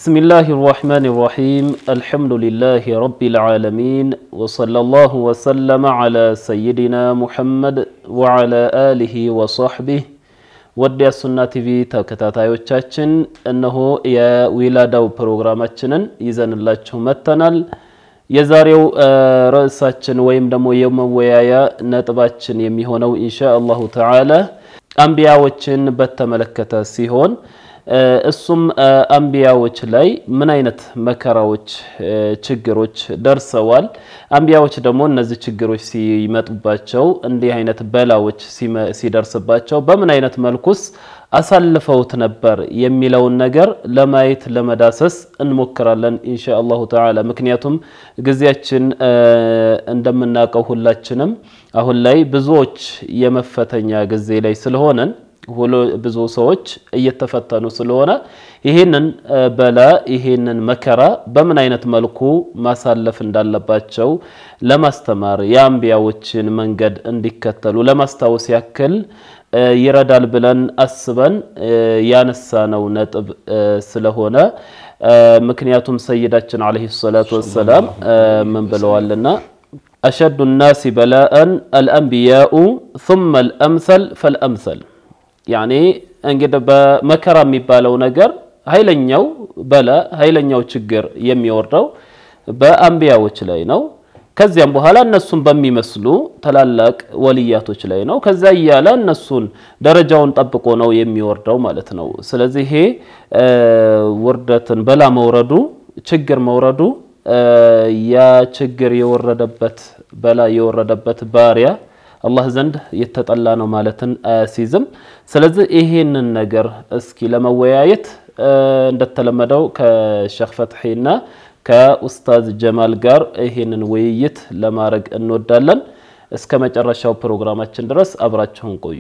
بسم الله الرحمن الرحيم الحمد لله رب العالمين وصلى الله وسلم على سيدنا محمد وعلى آله وصحبه ወደ ሱና ቲቪ ተከታታዮቻችን እነሆ የዊላዳው ፕሮግራማችንን ይዘንላችሁ መጥተናል። የዛሬው ርዕሳችን ወይም ደግሞ የመወያያ ነጥባችን የሚሆነው ኢንሻ አላሁ ተዓላ አንቢያዎችን በተመለከተ ሲሆን እሱም አንቢያዎች ላይ ምን አይነት መከራዎች፣ ችግሮች ደርሰዋል። አንቢያዎች ደግሞ እነዚህ ችግሮች ሲመጡባቸው እንዲህ አይነት በላዎች ሲደርስባቸው በምን አይነት መልኩስ አሳልፈውት ነበር የሚለውን ነገር ለማየት ለመዳሰስ እንሞክራለን ኢንሻ አላሁ ተዓላ። ምክንያቱም ጊዜያችን እንደምናውቀው ሁላችንም አሁን ላይ ብዙዎች የመፈተኛ ጊዜ ላይ ስለሆነን ብዙ ሰዎች እየተፈተኑ ስለሆነ ይህንን በላ ይህንን መከራ በምን አይነት መልኩ ማሳለፍ እንዳለባቸው ለማስተማር የአንቢያዎችን መንገድ እንዲከተሉ ለማስታወስ ያክል ይረዳል ብለን አስበን ያነሳነው ነጥብ ስለሆነ ምክንያቱም ሰይዳችን ዓለይሂ ሰላቱ ወሰላም ምን ብለዋልና አሸዱ ናሲ በላአን አልአንቢያኡ ثመ አልአምሰል ፈልአምሰል ያኔ እንግዲህ በመከራ የሚባለው ነገር ኃይለኛው በላ ኃይለኛው ችግር የሚወርደው በአንቢያዎች ላይ ነው። ከዚያም በኋላ እነሱን በሚመስሉ ታላላቅ ወልያቶች ላይ ነው። ከዛ እያለ እነሱን ደረጃውን ጠብቆ ነው የሚወርደው ማለት ነው። ስለዚህ ይሄ ውርደትን በላ መውረዱ ችግር መውረዱ ያ ችግር የወረደበት በላ የወረደበት ባሪያ አላህ ዘንድ የተጠላ ነው ማለትን አያሲዝም። ስለዚህ ይሄንን ነገር እስኪ ለመወያየት እንደተለመደው ከሼክ ፈትሒና ከኡስታዝ ጀማል ጋር ይሄንን ውይይት ለማድረግ እንወዳለን። እስከ መጨረሻው ፕሮግራማችን ድረስ አብራችሁን ቆዩ።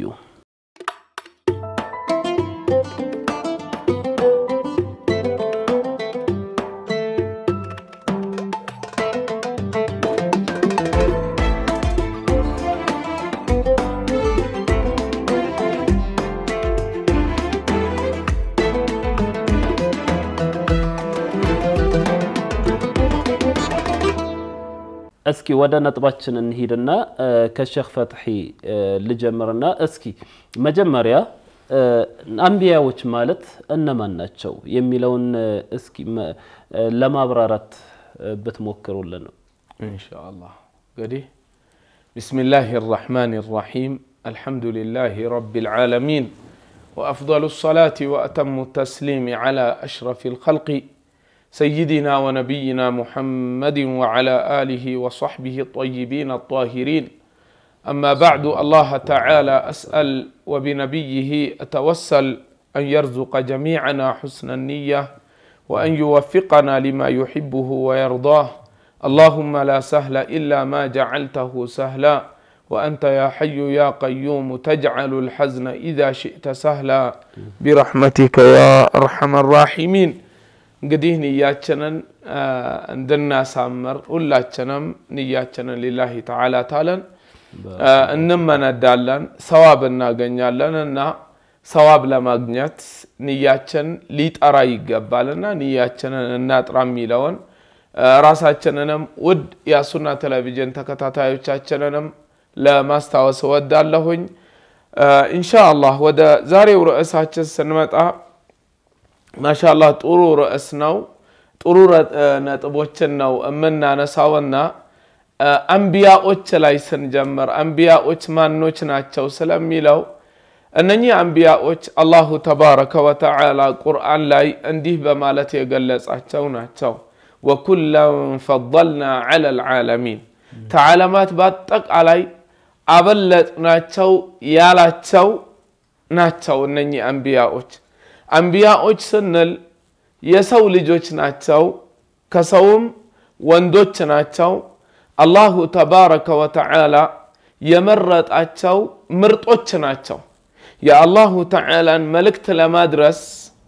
እስኪ ወደ ነጥባችን እንሂድና ከሼክ ፈትሒ ልጀምርና እስኪ መጀመሪያ አንቢያዎች ማለት እነማን ናቸው የሚለውን እስኪ ለማብራራት ብትሞክሩልን ነው። ኢንሻአላህ እንግዲህ ቢስሚላህ ራሕማን ራሒም አልሐምዱሊላህ ረቢል ዓለሚን ወአፍضሉ ሰላቲ ወአተሙ ተስሊም ዓላ አሽረፊል ኸልቂ سيدنا ونبينا محمد وعلى آله وصحبه الطيبين الطاهرين أما بعد الله تعالى أسأل وبنبيه أتوسل أن يرزق جميعنا حسن النية وأن يوفقنا لما يحبه ويرضاه اللهم لا سهل إلا ما جعلته سهلا وأنت يا حي يا قيوم تجعل الحزن إذا شئت سهلا برحمتك يا أرحم الراحمين እንግዲህ ንያችንን እንድናሳምር ሁላችንም ንያችንን ሊላሂ ተዓላ ታለን እንመነዳለን፣ ሰዋብ እናገኛለን እና ሰዋብ ለማግኘት ንያችን ሊጠራ ይገባልና ንያችንን እናጥራ የሚለውን ራሳችንንም ውድ የሱና ቴሌቪዥን ተከታታዮቻችንንም ለማስታወስ እወዳለሁኝ። ኢንሻ አላህ ወደ ዛሬው ርዕሳችን ስንመጣ ማሻላህ ጥሩ ርዕስ ነው። ጥሩ ነጥቦችን ነው የምናነሳውና አንቢያዎች ላይ ስንጀምር አንቢያዎች ማኖች ናቸው ስለሚለው እነኚህ አንቢያዎች አላሁ ተባረከ ወተዓላ ቁርአን ላይ እንዲህ በማለት የገለጻቸው ናቸው። ወኩለን ፈضልና ዐለ ልዓለሚን ተዓለማት በአጠቃላይ አበለጥናቸው ያላቸው ናቸው እነኚህ አንቢያዎች። አንቢያዎች ስንል የሰው ልጆች ናቸው፣ ከሰውም ወንዶች ናቸው። አላሁ ተባረከ ወተዓላ የመረጣቸው ምርጦች ናቸው። የአላሁ ተዓላን መልእክት ለማድረስ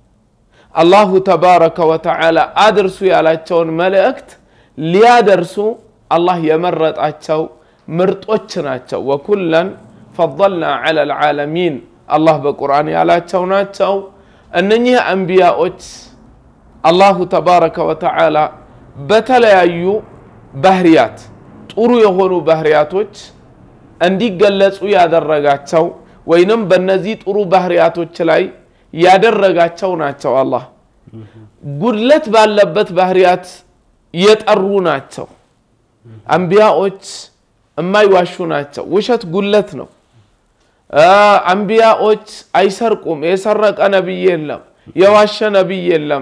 አላሁ ተባረከ ወተዓላ አድርሱ ያላቸውን መልእክት ሊያደርሱ አላህ የመረጣቸው ምርጦች ናቸው። ወኩለን ፈضልና ዐለ ልዓለሚን አላህ በቁርአን ያላቸው ናቸው። እነኚህ አንቢያዎች አላሁ ተባረከ ወተዓላ በተለያዩ ባህሪያት ጥሩ የሆኑ ባህሪያቶች እንዲገለጹ ያደረጋቸው ወይንም በእነዚህ ጥሩ ባህሪያቶች ላይ ያደረጋቸው ናቸው። አላህ ጉድለት ባለበት ባህሪያት የጠሩ ናቸው። አንቢያዎች የማይዋሹ ናቸው። ውሸት ጉድለት ነው። አንቢያዎች አይሰርቁም። የሰረቀ ነቢይ የለም። የዋሸ ነቢይ የለም።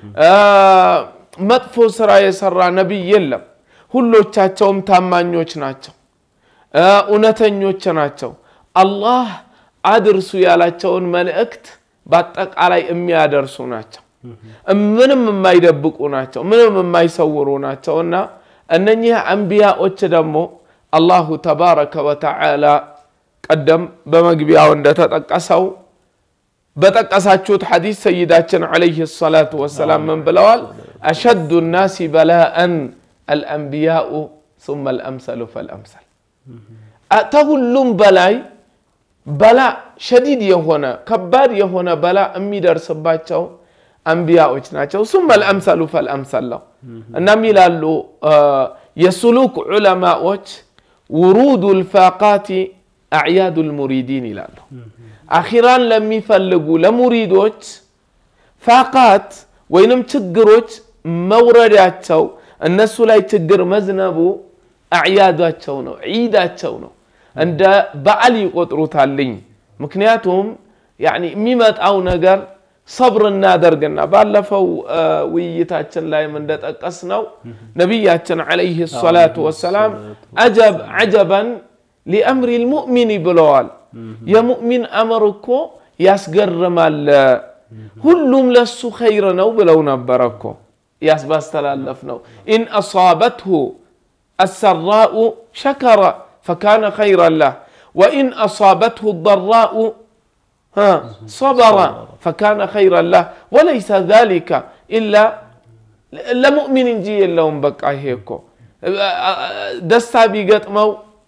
መጥፎ ስራ የሰራ ነቢይ የለም። ሁሎቻቸውም ታማኞች ናቸው። እውነተኞች ናቸው። አላህ አድርሱ ያላቸውን መልእክት በአጠቃላይ የሚያደርሱ ናቸው። ምንም የማይደብቁ ናቸው። ምንም የማይሰውሩ ናቸው እና እነኚህ አንቢያዎች ደግሞ አላሁ ተባረከ ወተዓላ ቀደም በመግቢያው እንደተጠቀሰው በጠቀሳችሁት ሐዲስ ሰይዳችን ዓለይሂ ሰላቱ ወሰላም ምን ብለዋል? አሸዱ ናሲ በላአን አልአንቢያኡ ሱመ አልአምሰሉ ፈልአምሰል ከሁሉም በላይ በላ ሸዲድ የሆነ ከባድ የሆነ በላ የሚደርስባቸው አንቢያዎች ናቸው። ሱመ አልአምሰሉ ፈልአምሰል ነው። እናም ይላሉ የሱሉክ ዑለማዎች ውሩዱ ልፋቃቲ አዕያዱ ልሙሪዲን ይላሉ። አኺራን ለሚፈልጉ ለሙሪዶች ፋቃት ወይንም ችግሮች መውረዳቸው እነሱ ላይ ችግር መዝነቡ አዕያዳቸው ነው፣ ዒዳቸው ነው። እንደ በዓል ይቆጥሩታልኝ። ምክንያቱም የሚመጣው ነገር ሰብር እናደርግና ባለፈው ውይይታችን ላይም እንደጠቀስ ነው ነቢያችን ዓለይሂ ሰላቱ ወሰላም አጀብ ዐጀበን ሊአምሪ ልሙእሚን ብለዋል። የሙእሚን አመር እኮ ያስገርማል፣ ሁሉም ለሱ ኸይር ነው ብለው ነበረ እኮ ያስ ባስተላለፍ ነው ኢን አሳበትሁ አሰራኡ ሸከረ ፈካነ ኸይረን ለህ ወኢን አሳበትሁ ضራኡ ሰበረ ፈካነ ኸይረን ለህ ወለይሰ ዛሊከ ኢላ ለሙእሚን እንጂ የለውም። በቃ ይሄ እኮ ደስታ ቢገጥመው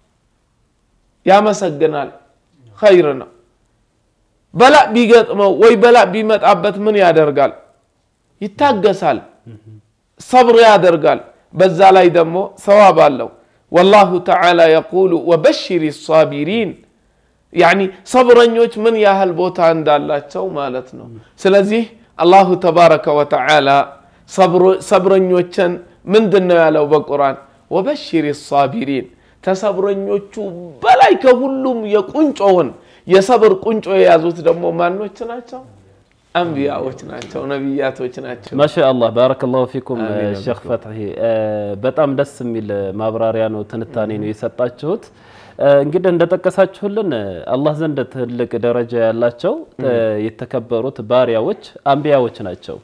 ያመሰግናል፣ ኸይር ነው። በላእ ቢገጥመው ወይ በላእ ቢመጣበት ምን ያደርጋል? ይታገሳል፣ ሰብር ያደርጋል። በዛ ላይ ደግሞ ሰዋብ አለው። ወላሁ ተዓላ የቁሉ ወበሽሪ ሳቢሪን ያኒ ሰብረኞች ምን ያህል ቦታ እንዳላቸው ማለት ነው። ስለዚህ አላሁ ተባረከ ወተዓላ ሰብረኞችን ምንድን ነው ያለው በቁርአን? ወበሽሪ ሳቢሪን ተሰብረኞቹ በላይ ከሁሉም የቁንጮውን የሰብር ቁንጮ የያዙት ደግሞ ማኖች ናቸው? አንቢያዎች ናቸው፣ ነቢያቶች ናቸው። ማሻአላህ ባረከላሁ ፊኩም ሼክ ፈትሒ፣ በጣም ደስ የሚል ማብራሪያ ነው፣ ትንታኔ ነው የሰጣችሁት። እንግዲህ እንደጠቀሳችሁልን አላህ ዘንድ ትልቅ ደረጃ ያላቸው የተከበሩት ባሪያዎች አንቢያዎች ናቸው።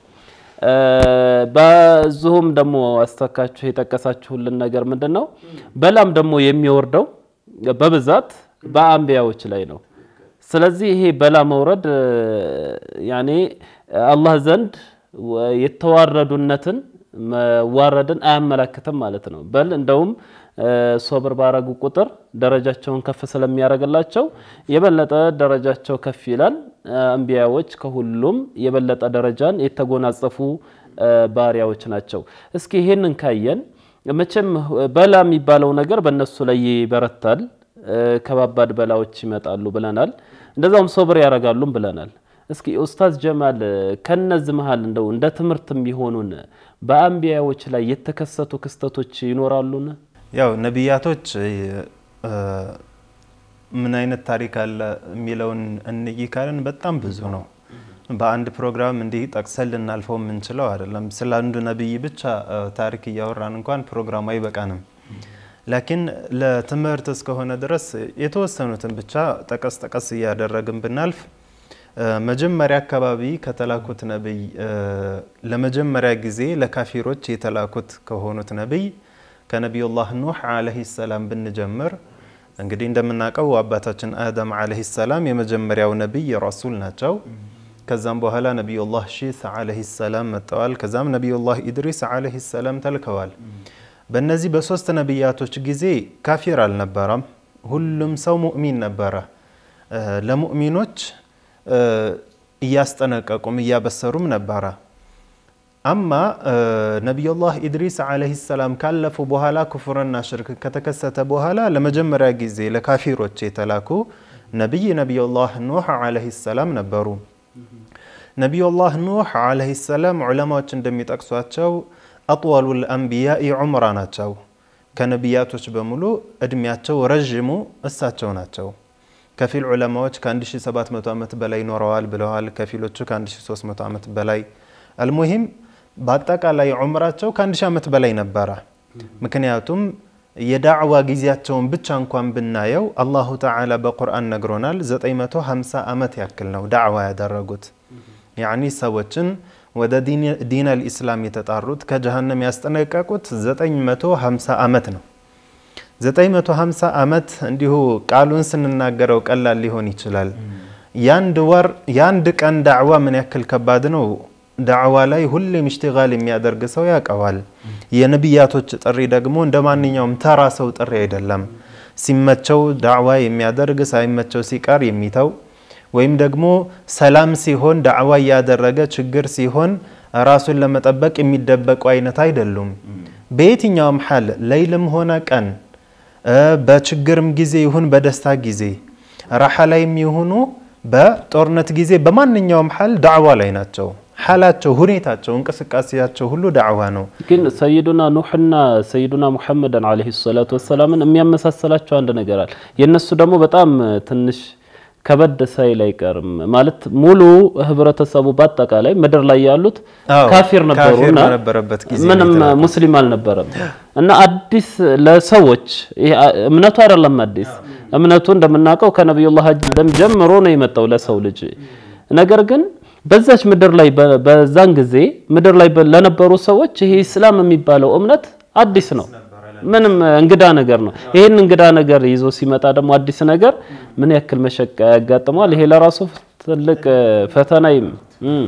በዚሁም ደግሞ አስተካችሁ የጠቀሳችሁልን ነገር ምንድን ነው? በላም ደግሞ የሚወርደው በብዛት በአንቢያዎች ላይ ነው። ስለዚህ ይሄ በላ መውረድ ያኔ አላህ ዘንድ የተዋረዱነትን መዋረድን አያመላክትም ማለት ነው። በል እንደውም ሶብር ባረጉ ቁጥር ደረጃቸውን ከፍ ስለሚያደርግላቸው የበለጠ ደረጃቸው ከፍ ይላል። አንቢያዎች ከሁሉም የበለጠ ደረጃን የተጎናጸፉ ባሪያዎች ናቸው። እስኪ ይሄንን ካየን መቼም በላ የሚባለው ነገር በእነሱ ላይ ይበረታል፣ ከባባድ በላዎች ይመጣሉ ብለናል። እንደዛውም ሶብር ያደርጋሉም ብለናል። እስኪ ኡስታዝ ጀማል ከነዚህ መሀል እንደው እንደ ትምህርት የሚሆኑን በአንቢያዎች ላይ የተከሰቱ ክስተቶች ይኖራሉን? ያው ነቢያቶች ምን አይነት ታሪክ አለ የሚለውን እንይ ካልን በጣም ብዙ ነው። በአንድ ፕሮግራም እንዲህ ጠቅሰን ልናልፈው የምንችለው አይደለም። ስለ አንዱ ነቢይ ብቻ ታሪክ እያወራን እንኳን ፕሮግራሙ አይበቃንም። ላኪን ለትምህርት እስከሆነ ድረስ የተወሰኑትን ብቻ ጠቀስ ጠቀስ እያደረግን ብናልፍ መጀመሪያ አካባቢ ከተላኩት ነቢይ ለመጀመሪያ ጊዜ ለካፊሮች የተላኩት ከሆኑት ነቢይ ከነቢዩላህ ኑህ ዓለይሂ ሰላም ብንጀምር እንግዲህ እንደምናውቀው አባታችን አደም ዓለይሂ ሰላም የመጀመሪያው ነቢይ ረሱል ናቸው። ከዛም በኋላ ነቢዩላህ ሺስ ዓለይሂ ሰላም መጥተዋል። ከዛም ነቢዩላህ ኢድሪስ ዓለይሂ ሰላም ተልከዋል። በእነዚህ በሶስት ነቢያቶች ጊዜ ካፊር አልነበረም። ሁሉም ሰው ሙእሚን ነበረ። ለሙእሚኖች እያስጠነቀቁም እያበሰሩም ነበረ። አማ ነቢዩላህ ኢድሪስ ዓለይሂ ሰላም ካለፉ በኋላ ኩፍርና ሽርክ ከተከሰተ በኋላ ለመጀመሪያ ጊዜ ለካፊሮች የተላኩ ነቢይ ነቢዩላህ ኑህ ዓለይሂ ሰላም ነበሩ። ነቢዩላህ ኑህ ዓለይሂ ሰላም ዑለማዎች እንደሚጠቅሷቸው አጥወሉል አንቢያኢ ዑምራ ናቸው። ከነቢያቶች በሙሉ እድሜያቸው ረዥሙ እሳቸው ናቸው። ከፊል ዑለማዎች ከ1700 ዓመት በላይ ኖረዋል ብለዋል። ከፊሎቹ ከ1300 ዓመት በላይ አልሙሂም በአጠቃላይ ዑምራቸው ከ1000 ዓመት በላይ ነበረ። ምክንያቱም የዳዕዋ ጊዜያቸውን ብቻ እንኳን ብናየው አላሁ ተዓላ በቁርአን ነግሮናል። 950 ዓመት ያክል ነው ዳዕዋ ያደረጉት። ያኒ ሰዎችን ወደ ዲን አልኢስላም የተጣሩት ከጀሃነም ያስጠነቀቁት 950 ዓመት ነው። 950 ዓመት እንዲሁ ቃሉን ስንናገረው ቀላል ሊሆን ይችላል። የአንድ ወር የአንድ ቀን ዳዕዋ ምን ያክል ከባድ ነው። ዳዕዋ ላይ ሁሌም ኢሽቲጋል የሚያደርግ ሰው ያውቀዋል። የነቢያቶች ጥሪ ደግሞ እንደ ማንኛውም ተራ ሰው ጥሪ አይደለም። ሲመቸው ዳዕዋ የሚያደርግ ሳይመቸው ሲቀር የሚተው ወይም ደግሞ ሰላም ሲሆን ዳዕዋ እያደረገ ችግር ሲሆን ራሱን ለመጠበቅ የሚደበቁ አይነት አይደሉም። በየትኛውም ሐል ለይልም ሆነ ቀን በችግርም ጊዜ ይሁን በደስታ ጊዜ ራሓ ላይም ይሁኑ በጦርነት ጊዜ በማንኛውም ሐል ዳዕዋ ላይ ናቸው። ሐላቸው፣ ሁኔታቸው፣ እንቅስቃሴያቸው ሁሉ ዳዕዋ ነው። ግን ሰይዱና ኑሕና ሰይዱና ሙሐመድን ዓለይሂ ሰላቱ ወሰላምን የሚያመሳሰላቸው አንድ ነገር አለ። የእነሱ ደግሞ በጣም ትንሽ ከበድ ሳይል አይቀርም ማለት ሙሉ ህብረተሰቡ በአጠቃላይ ምድር ላይ ያሉት አዎ፣ ካፊር ነበሩ ካፊር እና በነበረበት ጊዜ ነው ምንም የተላኩት። ሙስሊም አልነበረም እና አዲስ ለሰዎች ይሄ እምነቱ አይደለም አዲስ እምነቱ እንደምናውቀው ከነቢዩላህ አደም ጀምሮ ነው የመጣው ለሰው ልጅ ነገር ግን በዛች ምድር ላይ በ- በዛን ጊዜ ምድር ላይ በ- ለነበሩ ሰዎች ይሄ ኢስላም የሚባለው እምነት አዲስ ነው ምንም እንግዳ ነገር ነው ይሄን እንግዳ ነገር ይዞ ሲመጣ ደግሞ አዲስ ነገር ምን ያክል መሸቀ ያጋጥመዋል ይሄ ለራሱ ትልቅ ፈተና ይም እም።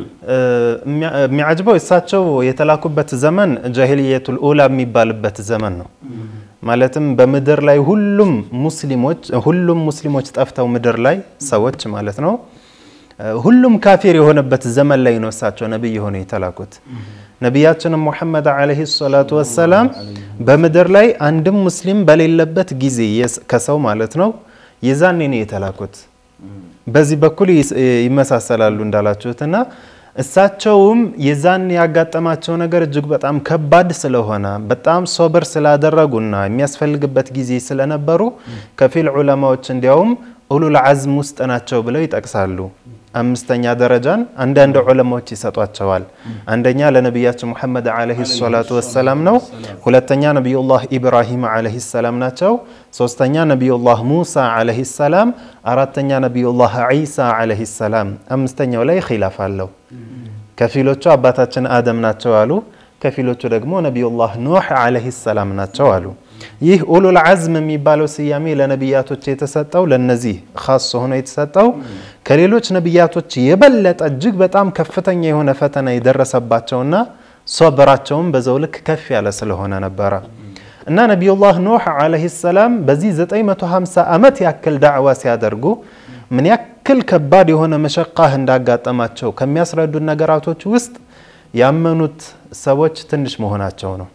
የሚያጅበው እሳቸው የተላኩበት ዘመን ጃሂልየቱል ኡላ የሚባልበት ዘመን ነው። ማለትም በምድር ላይ ሁሉም ሙስሊሞች ሁሉም ሙስሊሞች ጠፍተው ምድር ላይ ሰዎች ማለት ነው ሁሉም ካፊር የሆነበት ዘመን ላይ ነው እሳቸው ነቢይ ሆነው የተላኩት። ነቢያችንም ሙሐመድ ዓለይሂ ሰላቱ ወሰላም በምድር ላይ አንድም ሙስሊም በሌለበት ጊዜ የስ- ከሰው ማለት ነው የዛኔ ነው የተላኩት። በዚህ በኩል ይስ- ይመሳሰላሉ እንዳላችሁትና እሳቸውም የዛን ያጋጠማቸው ነገር እጅግ በጣም ከባድ ስለሆነ በጣም ሶብር ስላደረጉና የሚያስፈልግበት ጊዜ ስለነበሩ ከፊል ዑለማዎች እንዲያውም ኡሉል አዝም ውስጥ ናቸው ብለው ይጠቅሳሉ። አምስተኛ ደረጃን አንዳንድ ዑለማዎች ይሰጧቸዋል። አንደኛ ለነቢያችን ሙሐመድ ዓለይሂ ሰላቱ ወሰላም ነው። ሁለተኛ ነቢዩላህ ኢብራሂም ዓለይሂ ሰላም ናቸው። ሶስተኛ ነቢዩላህ ሙሳ ዓለይሂ ሰላም፣ አራተኛ ነቢዩላህ ዒሳ ዓለይሂ ሰላም። አምስተኛው ላይ ኺላፍ አለው። ከፊሎቹ አባታችን አደም ናቸው አሉ። ከፊሎቹ ደግሞ ነቢዩላህ ኑሕ ዓለይሂ ሰላም ናቸው አሉ። ይህ ኡሉል አዝም የሚባለው ስያሜ ለነቢያቶች የተሰጠው ለነዚህ ኻስ ሆኖ የተሰጠው ከሌሎች ነቢያቶች የበለጠ እጅግ በጣም ከፍተኛ የሆነ ፈተና የደረሰባቸውና ሶብራቸውም በዛው ልክ ከፍ ያለ ስለሆነ ነበረ እና ነቢዩላህ ኑሕ ዓለይሂ ሰላም በዚህ 950 ዓመት ያክል ዳዕዋ ሲያደርጉ ምን ያክል ከባድ የሆነ መሸቃህ እንዳጋጠማቸው ከሚያስረዱን ነገራቶች ውስጥ ያመኑት ሰዎች ትንሽ መሆናቸው ነው።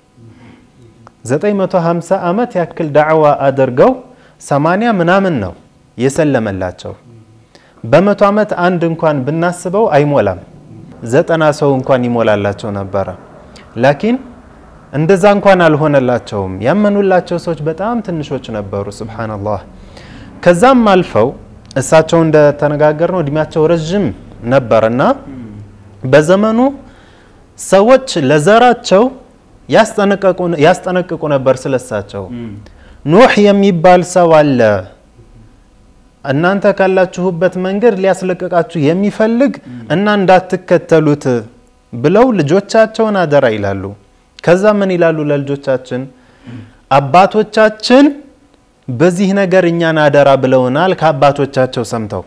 950 ዓመት ያክል ዳዕዋ አድርገው 80 ምናምን ነው የሰለመላቸው። በመቶ ዓመት አንድ እንኳን ብናስበው አይሞላም። ዘጠና ሰው እንኳን ይሞላላቸው ነበረ። ላኪን እንደዛ እንኳን አልሆነላቸውም። ያመኑላቸው ሰዎች በጣም ትንሾች ነበሩ። ሱብሓነላህ። ከዛም አልፈው እሳቸው እንደተነጋገር ነው እድሜያቸው ረዥም ነበርና በዘመኑ ሰዎች ለዘራቸው ያስጠነቅቁ ነበር ስለሳቸው። ኑሕ የሚባል ሰው አለ እናንተ ካላችሁበት መንገድ ሊያስለቅቃችሁ የሚፈልግ እና እንዳትከተሉት ብለው ልጆቻቸውን አደራ ይላሉ። ከዛ ምን ይላሉ ለልጆቻችን? አባቶቻችን በዚህ ነገር እኛን አደራ ብለውናል ከአባቶቻቸው ሰምተው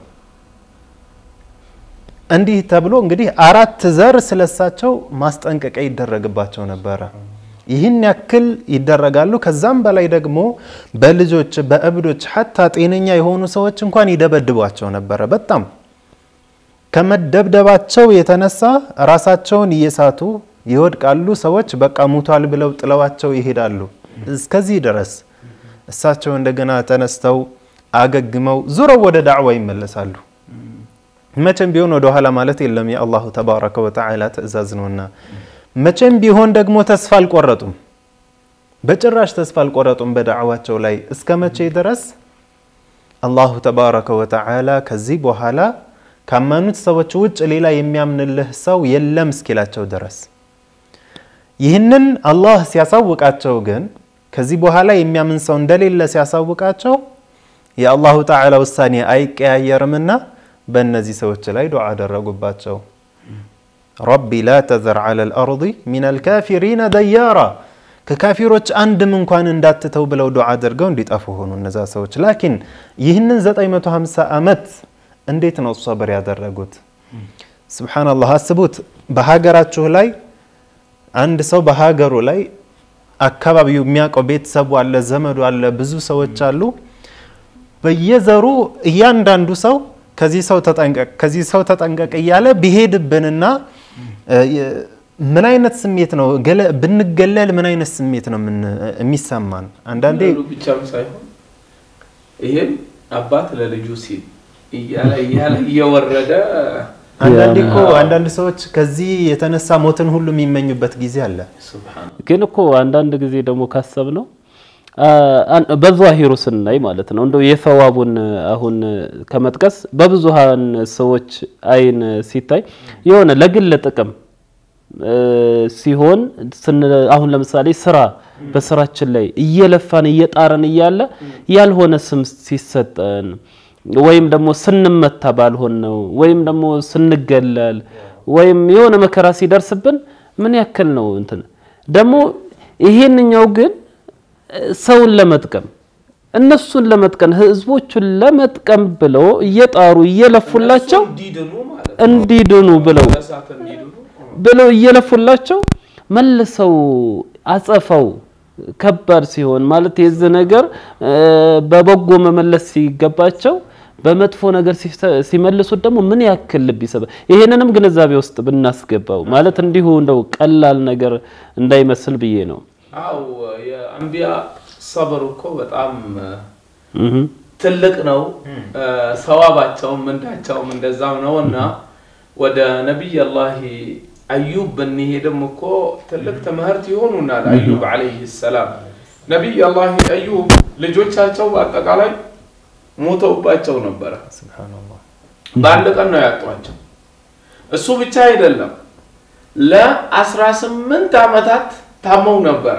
እንዲህ ተብሎ እንግዲህ አራት ዘር ስለሳቸው ማስጠንቀቂያ ይደረግባቸው ነበረ። ይህን ያክል ይደረጋሉ። ከዛም በላይ ደግሞ በልጆች በእብዶች ሐታ ጤነኛ የሆኑ ሰዎች እንኳን ይደበድቧቸው ነበረ። በጣም ከመደብደባቸው የተነሳ ራሳቸውን እየሳቱ ይወድቃሉ። ሰዎች በቃ ሙቷል ብለው ጥለዋቸው ይሄዳሉ። እስከዚህ ድረስ እሳቸው እንደገና ተነስተው አገግመው ዙረው ወደ ዳዕዋ ይመለሳሉ። መቼም ቢሆን ወደ ኋላ ማለት የለም የአላሁ ተባረከ ወተዓላ ትእዛዝ ነውና፣ መቼም ቢሆን ደግሞ ተስፋ አልቆረጡም። በጭራሽ ተስፋ አልቆረጡም በዳዕዋቸው ላይ እስከ መቼ ድረስ አላሁ ተባረከ ወተዓላ ከዚህ በኋላ ካመኑት ሰዎች ውጭ ሌላ የሚያምንልህ ሰው የለም እስኪላቸው ድረስ። ይህንን አላህ ሲያሳውቃቸው ግን ከዚህ በኋላ የሚያምን ሰው እንደሌለ ሲያሳውቃቸው የአላሁ ተዓላ ውሳኔ አይቀያየርምና በእነዚህ ሰዎች ላይ ዱዓ አደረጉባቸው። ረቢ ላ ተዘር ዐላ ልአርض ሚን አልካፊሪነ ደያራ ከካፊሮች አንድም እንኳን እንዳትተው ብለው ዱዓ አድርገው እንዲጠፉ ሆኑ እነዛ ሰዎች። ላኪን ይህንን 950 ዓመት እንዴት ነው ሰብር ያደረጉት? ስብሓነላህ አስቡት። በሀገራችሁ ላይ አንድ ሰው በሀገሩ ላይ አካባቢው የሚያውቀው ቤተሰቡ አለ፣ ዘመዱ አለ፣ ብዙ ሰዎች አሉ። በየዘሩ እያንዳንዱ ሰው ከዚህ ሰው ተጠንቀቅ፣ ከዚህ ሰው ተጠንቀቅ እያለ ቢሄድብንና ምን አይነት ስሜት ነው ብንገለል፣ ምን አይነት ስሜት ነው የሚሰማን? አንዳንዴ ብቻም ሳይሆን ይሄም አባት ለልጁ ሲል እያለ እያለ እየወረደ አንዳንዴ እኮ አንዳንድ ሰዎች ከዚህ የተነሳ ሞትን ሁሉ የሚመኙበት ጊዜ አለ። ግን እኮ አንዳንድ ጊዜ ደግሞ ካሰብ ነው በዛሂሩ ስናይ ማለት ነው እንደው የሰዋቡን አሁን ከመጥቀስ በብዙሃን ሰዎች አይን ሲታይ የሆነ ለግል ጥቅም ሲሆን አሁን ለምሳሌ ስራ በስራችን ላይ እየለፋን እየጣረን እያለ ያልሆነ ስም ሲሰጠን ወይም ደግሞ ስንመታ ባልሆን ነው ወይም ደግሞ ስንገለል ወይም የሆነ መከራ ሲደርስብን ምን ያክል ነው እንትን ደግሞ ይሄንኛው ግን ሰውን ለመጥቀም እነሱን ለመጥቀም ህዝቦቹን ለመጥቀም ብለው እየጣሩ እየለፉላቸው እንዲድኑ ብለው ብለው እየለፉላቸው መልሰው አጸፈው ከባድ ሲሆን ማለት የዚህ ነገር በበጎ መመለስ ሲገባቸው በመጥፎ ነገር ሲመልሱት ደግሞ ምን ያክል ልብ ይሰባል። ይሄንንም ግንዛቤ ውስጥ ብናስገባው ማለት እንዲሁ እንደው ቀላል ነገር እንዳይመስል ብዬ ነው። አው የአንቢያ ሰብር እኮ በጣም ትልቅ ነው። ሰዋባቸውም ምንዳቸውም እንደዛው ነው እና ወደ ነቢይ አላህ አዩብ ብንሄድም እኮ ትልቅ ትምህርት ይሆኑናል። አዩብ ዓለይህ ሰላም ነቢይ አላህ አዩብ ልጆቻቸው በአጠቃላይ ሞተውባቸው ነበረ። በአንድ ቀን ነው ያጧቸው። እሱ ብቻ አይደለም ለአስራ ስምንት ዓመታት ታመው ነበረ።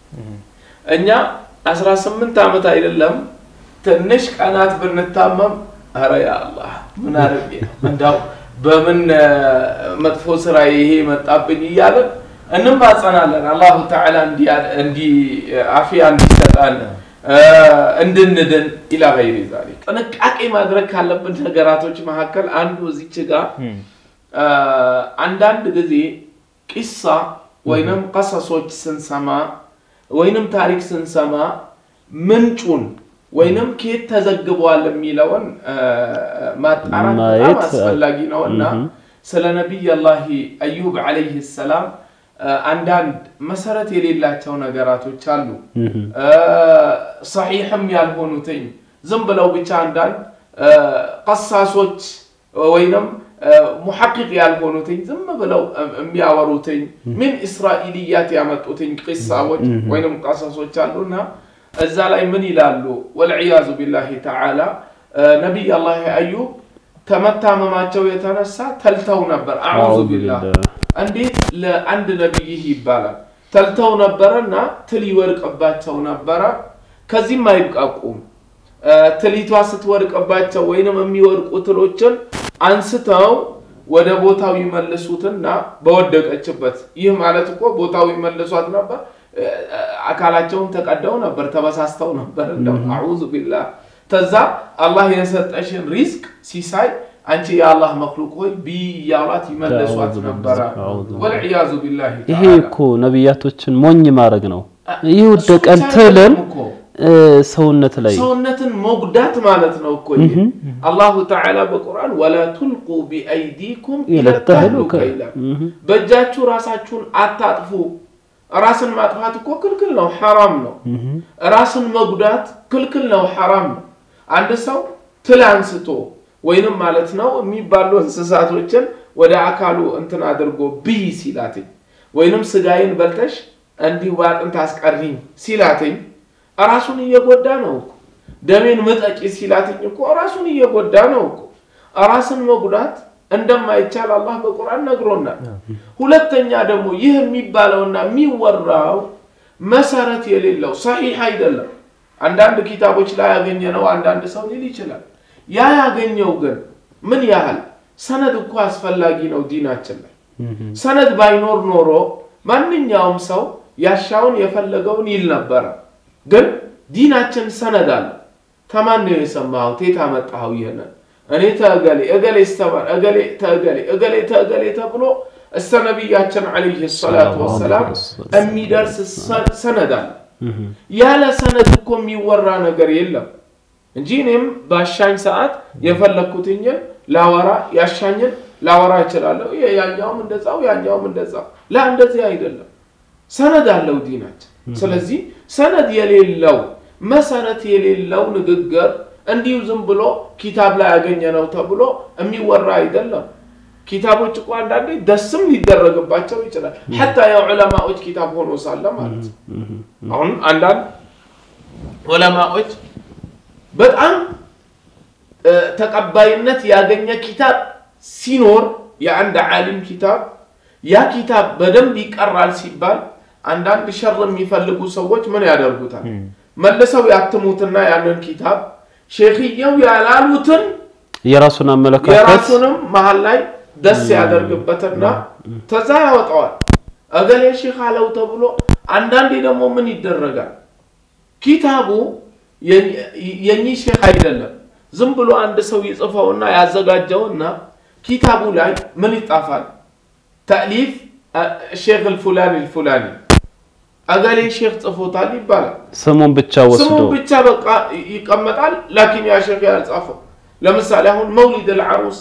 እኛ 18 ዓመት አይደለም ትንሽ ቀናት ብንታመም አረ ያ አላህ ምን አድርጌ ነው እንዳው በምን መጥፎ ስራ ይሄ መጣብኝ እያለን እንማጸናለን። አላሁ ተዓላ እንዲ አፊያ እንዲሰጣን እንድንድን ኢላ ገይሪ ዛሊክ። ጥንቃቄ ማድረግ ካለብን ነገራቶች መካከል አንዱ እዚች ጋር አንዳንድ ጊዜ ቂሳ ወይንም ቀሰሶች ስንሰማ ወይንም ታሪክ ስንሰማ ምንጩን ወይንም ከየት ተዘግቧል የሚለውን ማጣራት በጣም አስፈላጊ ነው እና ስለ ነቢይ አላህ አዩብ ዓለይህ ሰላም አንዳንድ መሰረት የሌላቸው ነገራቶች አሉ። ሰሒሕም ያልሆኑትኝ ዝም ብለው ብቻ አንዳንድ ቀሳሶች ወይንም ሙሐቂቅ ያልሆኑትኝ ዝም ብለው የሚያወሩትኝ ምን እስራኤልያት ያመጡትኝ ቂሳዎች ወይንም ቀሰሶች አሉና እዛ ላይ ምን ይላሉ? ወልዕያዙ ቢላሂ ተዓላ ነቢይ አላህ አዩብ ከመታመማቸው የተነሳ ተልተው ነበር። አዑዙ ቢላህ እንዴት ለአንድ ነቢይህ ይባላል? ተልተው ነበረና ትል ይወድቅባቸው ነበረ። ከዚህም አይብቃቁም። ትሊቷ ስትወድቅባቸው ወይንም የሚወድቁ ትሎችን አንስተው ወደ ቦታው ይመልሱትና በወደቀችበት ይህ ማለት እኮ ቦታው ይመልሷት ነበር። አካላቸውን ተቀደው ነበር፣ ተበሳስተው ነበር። እንደው አዑዙ ቢላህ ተዛ አላህ የሰጠሽን ሪዝቅ ሲሳይ አንቺ የአላህ መክሉቅ ሆይ ቢ እያሏት ይመለሷት ነበረ። ወልዕያዙ ቢላህ ይሄ እኮ ነቢያቶችን ሞኝ ማድረግ ነው። ይህ ወደቀን ትልን እ፣ ሰውነት ላይ ሰውነትን መጉዳት ማለት ነው እኮ ይሄ። አላሁ ተዓላ በቁርአን ወላ ቱልቁ ቢአይዲኩም ኢለ ተህሉከ ይላል። በእጃችሁ ራሳችሁን አታጥፉ። ራስን ማጥፋት እኮ ክልክል ነው፣ ሐራም ነው። ራስን መጉዳት ክልክል ነው፣ ሐራም ነው። አንድ ሰው ትል አንስቶ ወይንም ማለት ነው የሚባሉ እንስሳቶችን ወደ አካሉ እንትን አድርጎ ብይ ሲላትኝ ወይንም ስጋዬን በልተሽ እንዲሁ በአጥንት አስቀሪኝ ሲላትኝ ራሱን እየጎዳ ነው እኮ። ደሜን ምጠጪ ሲላትኝ እኮ ራሱን እየጎዳ ነው እኮ። ራስን መጉዳት እንደማይቻል አላህ በቁርአን ነግሮናል። ሁለተኛ ደግሞ ይህ የሚባለውና የሚወራው መሰረት የሌለው ሰሒህ አይደለም። አንዳንድ ኪታቦች ላይ ያገኘ ነው አንዳንድ ሰው ሊል ይችላል። ያ ያገኘው ግን ምን ያህል ሰነድ እኮ አስፈላጊ ነው ዲናችን ላይ። ሰነድ ባይኖር ኖሮ ማንኛውም ሰው ያሻውን የፈለገውን ይል ነበረ። ግን ዲናችን ሰነድ አለ። ከማን ነው የሰማኸው? የት አመጣኸው? ይህንን እኔ ተእገሌ እገሌ ስተማር እገሌ ተእገሌ እገሌ ተእገሌ ተብሎ እስተ ነቢያችን ዓለይሂ ሰላቱ ወሰላም የሚደርስ ሰ- ሰነድ አለ። ያለ ሰነድ እኮ የሚወራ ነገር የለም እንጂ እኔም ባሻኝ ሰዓት የፈለግኩትኝን ላወራ ያሻኝን ላወራ እችላለሁ። ያ- ያኛውም እንደዛው ያኛውም እንደዛው። ላ እንደዚህ አይደለም። ሰነድ አለው ዲናችን። ስለዚህ ሰነድ የሌለው መሰረት የሌለው ንግግር እንዲሁ ዝም ብሎ ኪታብ ላይ ያገኘ ነው ተብሎ የሚወራ አይደለም። ኪታቦች እኮ አንዳንዴ ደስም ሊደረግባቸው ይችላል። ሐታ የዑለማዎች ኪታብ ሆኖ ሳለ ማለት ነው። አሁን አንዳንድ ዑለማዎች በጣም እ፣ ተቀባይነት ያገኘ ኪታብ ሲኖር የአንድ ዓሊም ኪታብ ያ ኪታብ በደንብ ይቀራል ሲባል አንዳንድ ሸር የሚፈልጉ ሰዎች ምን ያደርጉታል? መልሰው ያትሙትና ያንን ኪታብ ሼክየው ያላሉትን የራሱን አመለካከት የራሱንም መሀል ላይ ደስ ያደርግበትና ተዛ ያወጣዋል። እገሌ ሼክ አለው ተብሎ አንዳንዴ ደግሞ ምን ይደረጋል? ኪታቡ የኚህ ሼክ አይደለም። ዝም ብሎ አንድ ሰው ይጽፈውና ያዘጋጀውና ኪታቡ ላይ ምን ይጣፋል? ተእሊፍ ሼክ ልፉላኒ ልፉላኒ እገሌ ሼክ ጽፎታል ይባላል። ስሙን ብቻ ወስዶ ስሙን ብቻ በቃ ይቀመጣል። ላኪን ያ ሼክ ያልጻፈው ለምሳሌ አሁን መውሊድ አልዓሩስ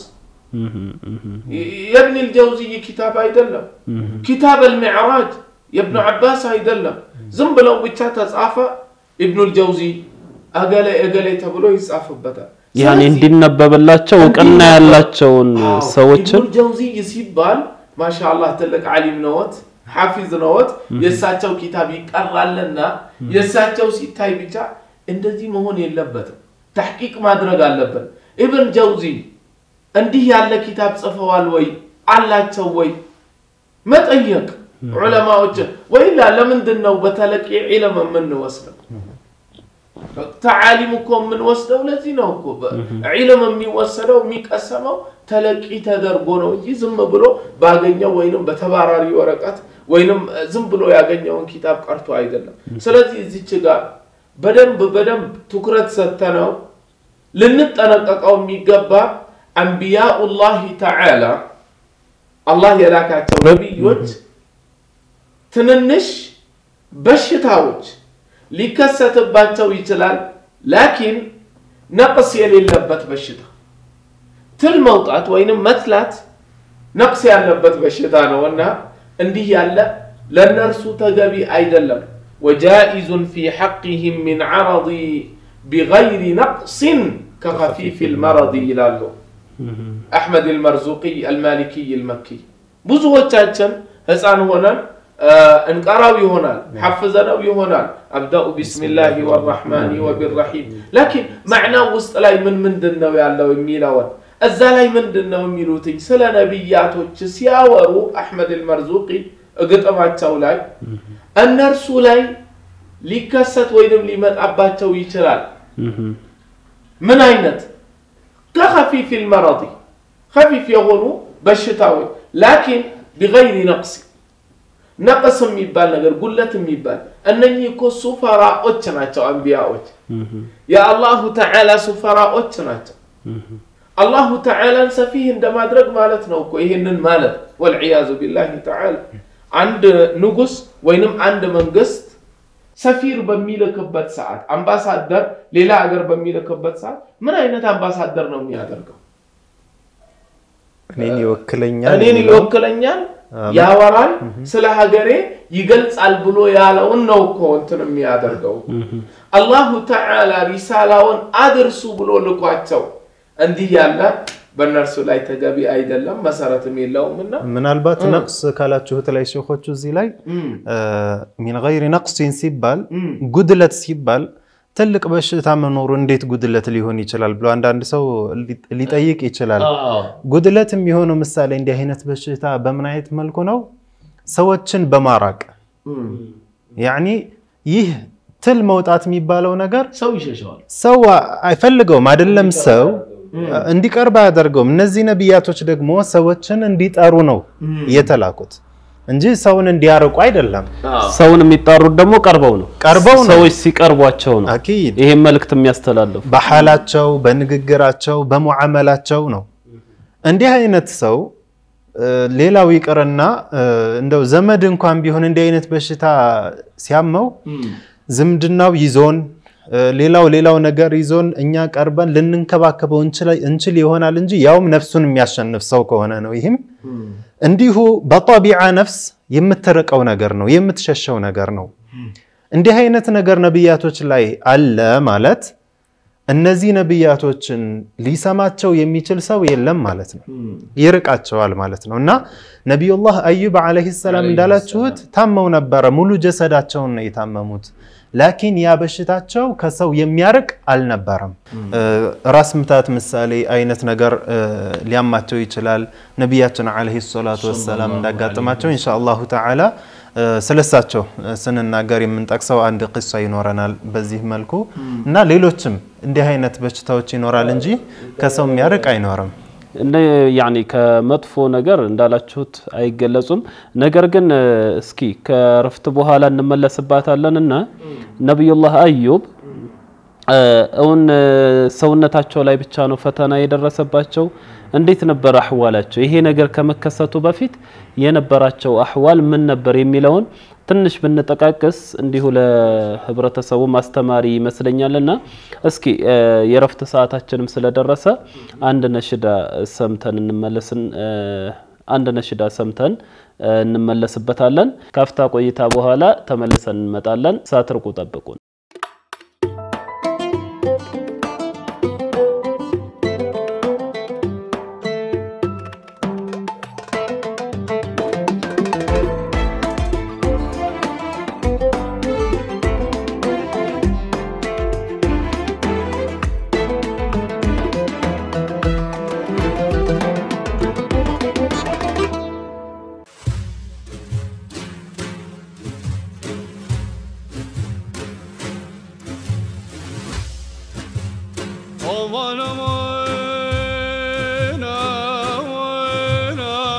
የብን ልጀውዝይ ኪታብ አይደለም። ኪታብ አልሚዕራጅ የብኑ ዓባስ አይደለም። ዝም ብለው ብቻ ተጻፈ ኢብኑ ልጀውዚ እገሌ እገሌ ተብሎ ይጻፍበታል። ያኔ ስለዚህ እንዲነበብላቸው እውቅና ያላቸውን አዎ፣ ሰዎችን ኢብኑል ጀውዚይ ሲባል ማሻአላህ ትልቅ ዓሊም ነዎት፣ ሐፊዝ ነዎት። የእሳቸው ኪታብ ይቀራልና የእሳቸው ሲታይ ብቻ እንደዚህ መሆን የለበትም። ተሕቂቅ ማድረግ አለብን። ኢብን ጀውዚ እንዲህ ያለ ኪታብ ጽፈዋል ወይ አላቸው ወይ መጠየቅ ዑለማዎችን ወይላ ለምንድን ነው በተለቂ ዒልም የምንወስደው? ተዓሊም እኮ የምንወስደው ለዚህ ነው እኮ ዒልም የሚወሰደው የሚቀሰመው ተለቂ ተደርጎ ነው እንጂ ዝም ብሎ ባገኘው ወይንም በተባራሪ ወረቀት ወይንም ዝም ብሎ ያገኘውን ኪታብ ቀርቶ አይደለም። ስለዚህ እዚች ጋር በደንብ በደንብ ትኩረት ሰጥተነው ልንጠነቀቀው የሚገባ አንቢያኡላሂ ተዓላ አላህ የላካቸው ነቢዮች ትንንሽ በሽታዎች ሊከሰትባቸው ይችላል። ላኪን ነቅስ የሌለበት በሽታ ትል መውጣት ወይንም መትላት ነቅስ ያለበት በሽታ ነው እና እንዲህ ያለ ለእነርሱ ተገቢ አይደለም። ወጃኢዙን ፊ ሐቅህም ሚን ዓረዲ ቢገይሪ ነቅሲን ከኸፊፍ ልመረዲ ይላሉ አሕመድ ልመርዙቂ አልማሊኪይ ልመኪ። ብዙዎቻችን ህፃን ሆነን እንቀራው ይሆናል ሐፍዘነው ይሆናል አብዳኡ ቢስሚላሂ ወራሕማኒ ወቢራሒም ላኪን ማዕናው ውስጥ ላይ ምን ምንድን ነው ያለው የሚለውን እዛ ላይ ምንድን ነው የሚሉትኝ ስለ ነቢያቶች ሲያወሩ አሕመድ ልመርዙቂ ግጥማቸው ላይ እነርሱ ላይ ሊከሰት ወይንም ሊመጣባቸው ይችላል ምን አይነት ከኸፊፍ ልመረዲ ከፊፍ የሆኑ በሽታዎች ላኪን ቢገይሪ ነቅሲ ነቅስ የሚባል ነገር ጉለት የሚባል እነኚህ እኮ ሱፈራዎች ናቸው። አንቢያዎች የአላሁ ተዓላ ሱፈራዎች ናቸው። አላሁ ተዓላን ሰፊህ እንደማድረግ ማለት ነው እኮ ይህንን ማለት ወልዕያዙ ቢላሂ ተዓላ። አንድ ንጉስ ወይንም አንድ መንግስት ሰፊር በሚልክበት ሰዓት አምባሳደር ሌላ ሀገር በሚልክበት ሰዓት ምን አይነት አምባሳደር ነው የሚያደርገው? እኔን ይወክለኛል እኔን የሚለው ይወክለኛል፣ ያወራል፣ ስለ ሀገሬ ይገልጻል ብሎ ያለውን ነው እኮ እንትን የሚያደርገው። አላሁ ተዓላ ሪሳላውን አድርሱ ብሎ ልኳቸው እንዲህ ያለ በእነርሱ ላይ ተገቢ አይደለም፣ መሰረትም የለውምና ምናልባት ነቅስ ካላችሁት ላይ ሼኾቹ እዚህ ላይ ሚን ገይሪ ነቅሲን ሲባል ጉድለት ሲባል ትልቅ በሽታ መኖሩ እንዴት ጉድለት ሊሆን ይችላል ብሎ አንዳንድ ሰው ሊጠይቅ ይችላል። ጉድለት የሚሆነው ምሳሌ እንዲህ አይነት በሽታ በምን አይነት መልኩ ነው? ሰዎችን በማራቅ ያኒ ይህ ትል መውጣት የሚባለው ነገር ሰው ይሸሸዋል። ሰው አይፈልገውም አይደለም ሰው እንዲቀርብ አያደርገውም። እነዚህ ነቢያቶች ደግሞ ሰዎችን እንዲጠሩ ነው የተላኩት እንጂ ሰውን እንዲያርቁ አይደለም። ሰውን የሚጣሩት ደግሞ ቀርበው ነው ቀርበው ነው። ሰዎች ሲቀርቧቸው ነው አኪድ ይሄን መልእክት የሚያስተላልፉ በሐላቸው፣ በንግግራቸው፣ በሙዓመላቸው ነው። እንዲህ አይነት ሰው ሌላው ይቅርና እንደው ዘመድ እንኳን ቢሆን እንዲህ አይነት በሽታ ሲያመው ዝምድናው ይዞን ሌላው ሌላው ነገር ይዞን እኛ ቀርበን ልንንከባከበው እንችል ይሆናል እንጂ ያውም ነፍሱን የሚያሸንፍ ሰው ከሆነ ነው። ይህም እንዲሁ በጠቢዓ ነፍስ የምትርቀው ነገር ነው፣ የምትሸሸው ነገር ነው። እንዲህ አይነት ነገር ነቢያቶች ላይ አለ ማለት እነዚህ ነቢያቶችን ሊሰማቸው የሚችል ሰው የለም ማለት ነው። ይርቃቸዋል ማለት ነው። እና ነቢዩላህ አዩብ ዓለይሂ ሰላም እንዳላችሁት ታመው ነበረ። ሙሉ ጀሰዳቸውን ነው የታመሙት። ላኪን ያ በሽታቸው ከሰው የሚያርቅ አልነበረም። ራስ ምታት ምሳሌ አይነት ነገር ሊያማቸው ይችላል። ነቢያችን ዓለይሂ ሰላቱ ወሰላም እንዳጋጥማቸው ኢንሻአላሁ ተዓላ ስለሳቸው ስንናገር የምንጠቅሰው አንድ ቂሳ ይኖረናል በዚህ መልኩ እና ሌሎችም እንዲህ አይነት በሽታዎች ይኖራል እንጂ ከሰው የሚያርቅ አይኖርም። እንደ ያኒ ከመጥፎ ነገር እንዳላችሁት አይገለጹም። ነገር ግን እስኪ ከረፍት በኋላ እንመለስባታለን እና ነቢዩላህ አዩብ እውን ሰውነታቸው ላይ ብቻ ነው ፈተና የደረሰባቸው? እንዴት ነበር አህዋላቸው? ይሄ ነገር ከመከሰቱ በፊት የነበራቸው አህዋል ምን ነበር የሚለውን ትንሽ ብንጠቃቅስ እንዲሁ ለህብረተሰቡ ማስተማሪ ይመስለኛልና እስኪ የረፍት ሰዓታችንም ስለደረሰ አንድ ነሽዳ ሰምተን እንመለስን አንድ ነሽዳ ሰምተን እንመለስበታለን። ካፍታ ቆይታ በኋላ ተመልሰን እንመጣለን። ሳትርቁ ጠብቁን። Aman aman aman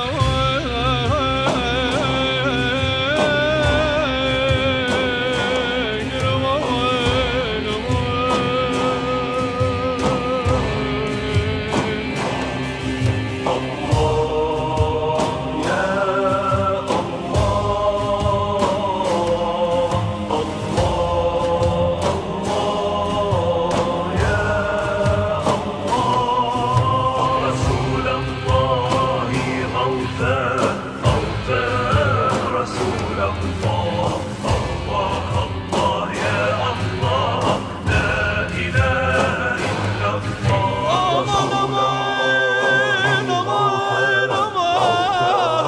aman aman aman رسول الله غوثا غوثا رسول الله الله الله يا الله لا إله إلا الله رسول الله غوثا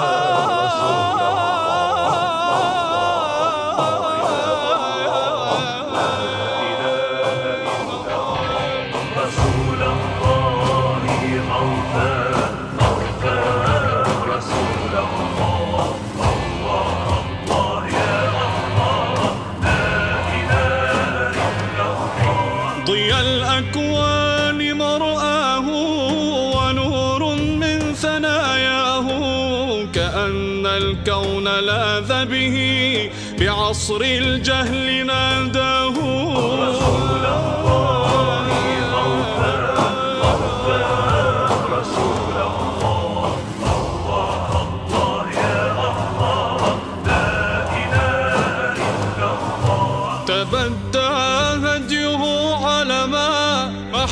رسول الله غوثا غوثا رسول الله الله الله يا الله لا إله إلا الله ضيا الأكوان مرآه ونور من ثناياه كأن الكون لاذ به بعصر الجهل ناداه رسول الله غوثا غوثا رسول الله الله الله يا الله لا إله إلا الله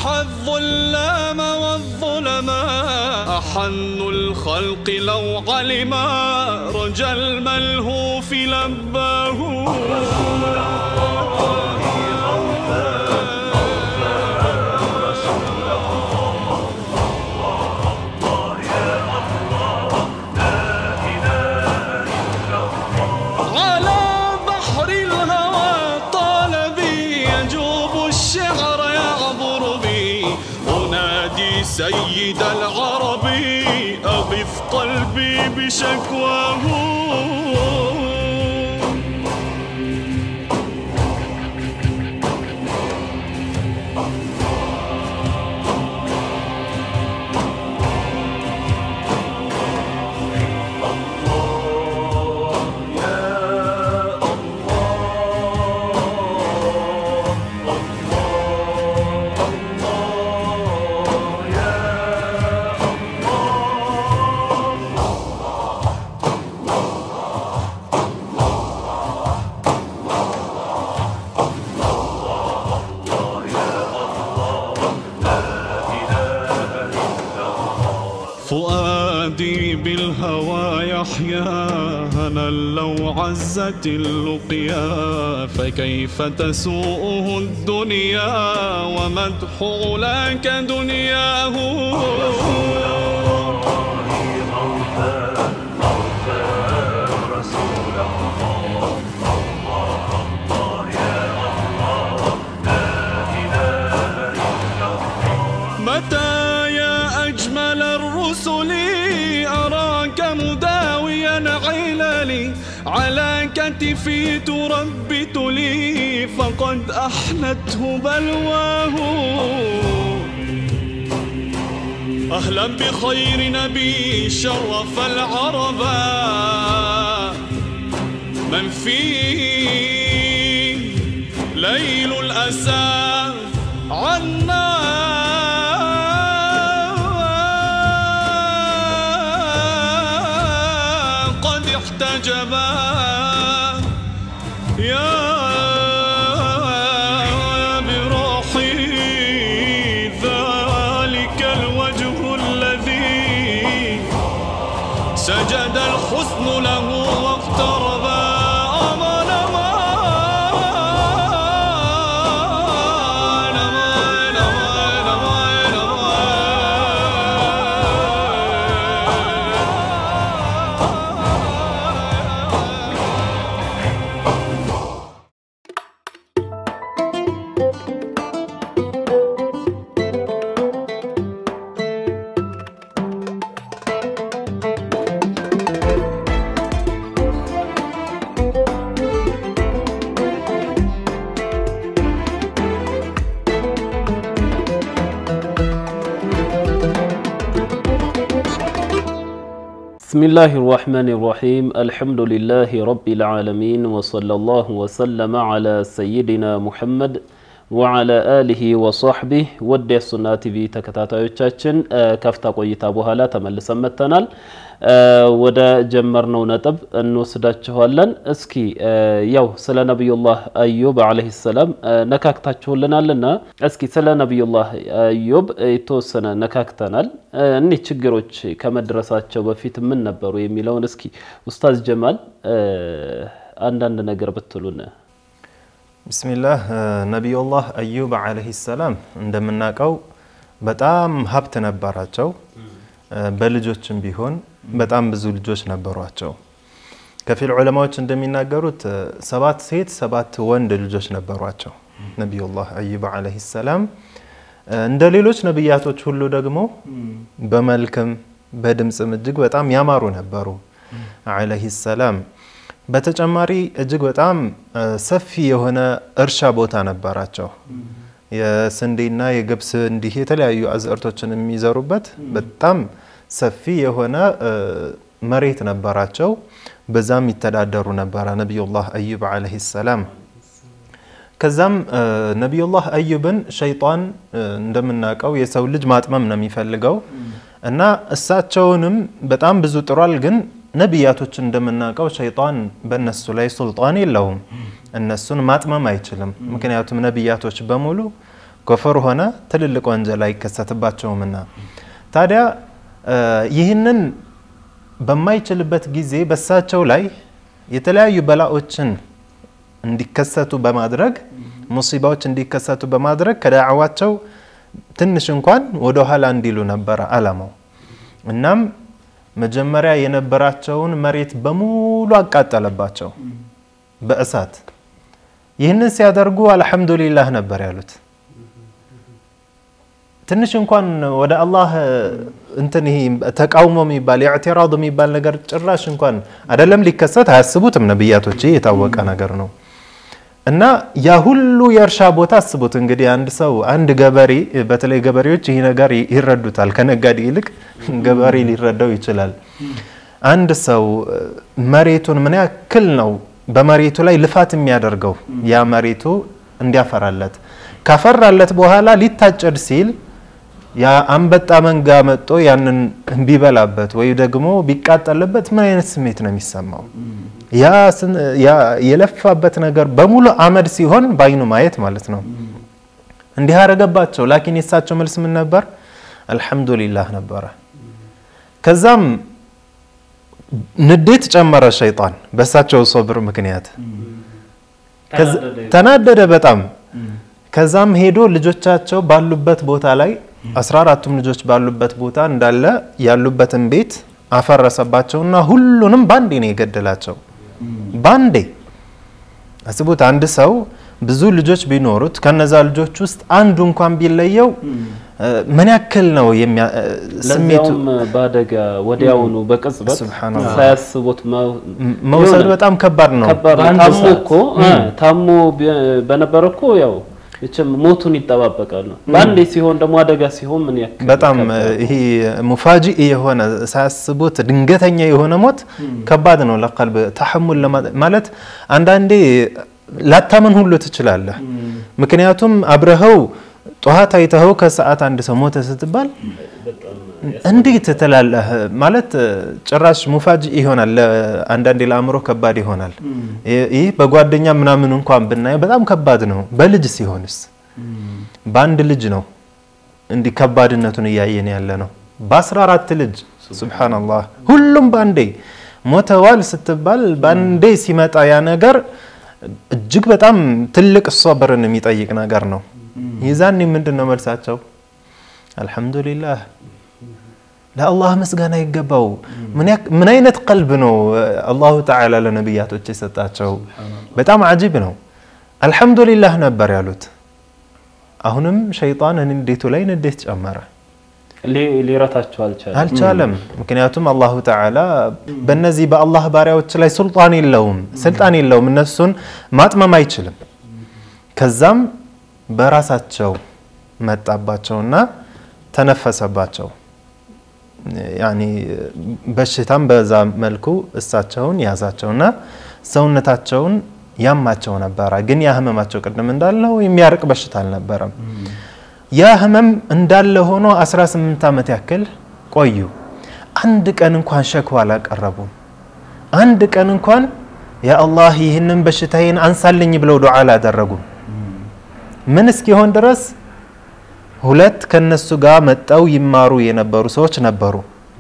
محى الظلام والظلماء أحن الخلق لو علما رجا الملهوف لباه على بحر الهوى طال بي يجوب الشعر يعبر بي أنادي سيد العرب أغث قلبي بشكواه فؤادي بالهوى يحيا هنا لو عزت اللقيا فكيف تسوءه الدنيا ومدح علاك دنياه متى يا أجمل الرسل أراك مداويا عللي على كتفي تربت لي فقد أحنته بلواه أهلا بخير نبي شرف العرب من فيه ليل الأسى عنا قد احتجبا يا بروحي ذلك الوجه الذي سجد الحسن له واقترب أمان أمان أمان أمان أمان أمان بسم الله الرحمن الرحيم الحمد لله رب العالمين وصلى الله وسلم على سيدنا محمد وعلى آله وصحبه ወደ ሱና ቲቪ ተከታታዮቻችን ከፍታ ቆይታ በኋላ ተመልሰን መጥተናል። ወደ ጀመርነው ነጥብ እንወስዳችኋለን። እስኪ ያው ስለ ነቢዩላህ አዩብ ዓለይሂ ሰላም ነካክታችሁልናልና እስኪ ስለ ነቢዩላህ አዩብ የተወሰነ ነካክተናል። እኒህ ችግሮች ከመድረሳቸው በፊት ምን ነበሩ የሚለውን እስኪ ኡስታዝ ጀማል አንዳንድ ነገር ብትሉን። ብስሚላህ ነቢዩላህ አዩብ ዓለይሂ ሰላም እንደምናውቀው በጣም ሀብት ነበራቸው። በልጆችም ቢሆን በጣም ብዙ ልጆች ነበሯቸው። ከፊል ዑለማዎች እንደሚናገሩት ሰባት ሴት ሰባት ወንድ ልጆች ነበሯቸው ነቢዩላህ አዩብ ዓለይሂ ሰላም። እንደ ሌሎች ነቢያቶች ሁሉ ደግሞ በመልክም በድምፅም እጅግ በጣም ያማሩ ነበሩ ዓለይሂ ሰላም። በተጨማሪ እጅግ በጣም ሰፊ የሆነ እርሻ ቦታ ነበራቸው። የስንዴና የገብስ እንዲህ የተለያዩ አዝዕርቶችን የሚዘሩበት በጣም ሰፊ የሆነ መሬት ነበራቸው። በዛም ይተዳደሩ ነበረ ነቢዩላህ አዩብ ዓለይሂ ሰላም። ከዛም ነቢዩላህ አዩብን ሸይጣን እንደምናውቀው የሰው ልጅ ማጥመም ነው የሚፈልገው እና እሳቸውንም በጣም ብዙ ጥሯል። ግን ነቢያቶች እንደምናውቀው ሸይጣን በእነሱ ላይ ሱልጣን የለውም፣ እነሱን ማጥመም አይችልም። ምክንያቱም ነቢያቶች በሙሉ ኮፈር ሆነ ትልልቅ ወንጀል አይከሰትባቸውምና ታዲያ እ፣ ይህንን በማይችልበት ጊዜ በሳቸው ላይ የተለያዩ በላዎችን እንዲከሰቱ በማድረግ ሙሲባዎች እንዲከሰቱ በማድረግ ከዳዕዋቸው ትንሽ እንኳን ወደ ኋላ እንዲሉ ነበረ አላማው። እናም መጀመሪያ የነበራቸውን መሬት በሙሉ አቃጠለባቸው በእሳት። ይህንን ሲያደርጉ አልሐምዱሊላህ ነበር ያሉት። ትንሽ እንኳን ወደ አላህ እንትን ይሄ ተቃውሞ የሚባል የእዕትራድ የሚባል ነገር ጭራሽ እንኳን አይደለም ሊከሰት አያስቡትም ነብያቶች። ይህ የታወቀ ነገር ነው። እና ያ ሁሉ የእርሻ ቦታ አስቡት እንግዲህ አንድ ሰው አንድ ገበሬ በተለይ ገበሬዎች ይህ ነገር ይረዱታል። ከነጋዴ ይልቅ ገበሬ ሊረዳው ይችላል። አንድ ሰው መሬቱን ምን ያክል ነው በመሬቱ ላይ ልፋት የሚያደርገው ያ መሬቱ እንዲያፈራለት ካፈራለት በኋላ ሊታጨድ ሲል ያ አንበጣ መንጋ መጥቶ ያንን ቢበላበት ወይ ደግሞ ቢቃጠልበት ምን አይነት ስሜት ነው የሚሰማው? ያ ስን- ያ የለፋበት ነገር በሙሉ አመድ ሲሆን በአይኑ ማየት ማለት ነው። እንዲህ አረገባቸው። ላኪን የሳቸው መልስ ምን ነበር? አልሐምዱሊላህ ነበረ። ከዛም ንዴት ጨመረ ሸይጣን በእሳቸው ሶብር ምክንያት ከዛ- ተናደደ በጣም። ከዛም ሄዶ ልጆቻቸው ባሉበት ቦታ ላይ አስራ አራቱም ልጆች ባሉበት ቦታ እንዳለ ያሉበትን ቤት አፈረሰባቸውና ሁሉንም ባንዴ ነው የገደላቸው። ባንዴ አስቡት። አንድ ሰው ብዙ ልጆች ቢኖሩት ከነዛ ልጆች ውስጥ አንዱ እንኳን ቢለየው እ፣ ምን ያክል ነው የሚያ- እ፣ ስሜቱ ለዚያውም በአደጋ ወዲያውኑ በቅጽበት ሱብሃነላህ። ሳያስቡት መ- መውሰድ የሆነ በጣም ከባድ ነው። ከባድ ነው። በአንድ ታሞ ሰዓት። እኮ እ፣ ታሞ ቢ- በነበረ እኮ ያው እችም ሞቱን ይጠባበቃሉ። በአንዴ ሲሆን ደግሞ አደጋ ሲሆን ምን ያክል በጣም ከባድ ነው። ይሄ ሙፋጂእ የሆነ ሳያስቡት ድንገተኛ የሆነ ሞት ከባድ ነው ለቀልብ ተሐሙል ለማ- ማለት አንዳንዴ ላታመን ሁሉ ትችላለህ። ምክንያቱም አብረኸው ጠዋት አይተኸው ከሰዓት አንድ ሰው ሞተ ስትባል እንዴት ትላለህ? ማለት ጭራሽ ሙፋጂእ ይሆናል። ለ- አንዳንዴ ለአእምሮ ከባድ ይሆናል። ይህ በጓደኛ ምናምን እንኳን ብናየው በጣም ከባድ ነው። በልጅ ሲሆንስ በአንድ ልጅ ነው እንዲህ ከባድነቱን እያየን ያለ ነው። በአስራ አራት ልጅ ሱብሓነላህ ሁሉም በአንዴ ሞተዋል ስትባል በአንዴ ሲመጣ ያ ነገር እጅግ በጣም ትልቅ ሶብርን የሚጠይቅ ነገር ነው። ይዛኔ ምንድን ነው መልሳቸው? አልሐምዱሊላህ ለአላህ ምስጋና ይገባው። ምን ያክ- ምን አይነት ቀልብ ነው አላሁ ተዓላ ለነቢያቶች የሰጣቸው? በጣም አጂብ ነው። አልሐምዱሊላህ ነበር ያሉት። አሁንም ሸይጣን ንዴቱ ላይ ንዴት ጨመረ። ሊ- ሊረታቸው አልቻለም። አልቻለም። ምክንያቱም አላሁ ተዓላ በእነዚህ በአላህ ባሪያዎች ላይ ሱልጣን የለውም፣ ስልጣን የለውም። እነሱን ማጥመም አይችልም። ከዛም በራሳቸው መጣባቸውና ተነፈሰባቸው። ያኒ በሽታም በዛ መልኩ እሳቸውን ያዛቸውና ሰውነታቸውን ያማቸው ነበረ። ግን ያ ህመማቸው ቅድም እንዳለው የሚያርቅ በሽታ አልነበረም። ያ ህመም እንዳለ ሆኖ 18 ዓመት ያክል ቆዩ። አንድ ቀን እንኳን ሸክዋ አላቀረቡም። አንድ ቀን እንኳን ያ አላህ ይህንን በሽታዬን አንሳልኝ ብለው ዱዓ አላደረጉም። ምን እስኪሆን ድረስ ሁለት ከነሱ ጋር መጠው ይማሩ የነበሩ ሰዎች ነበሩ።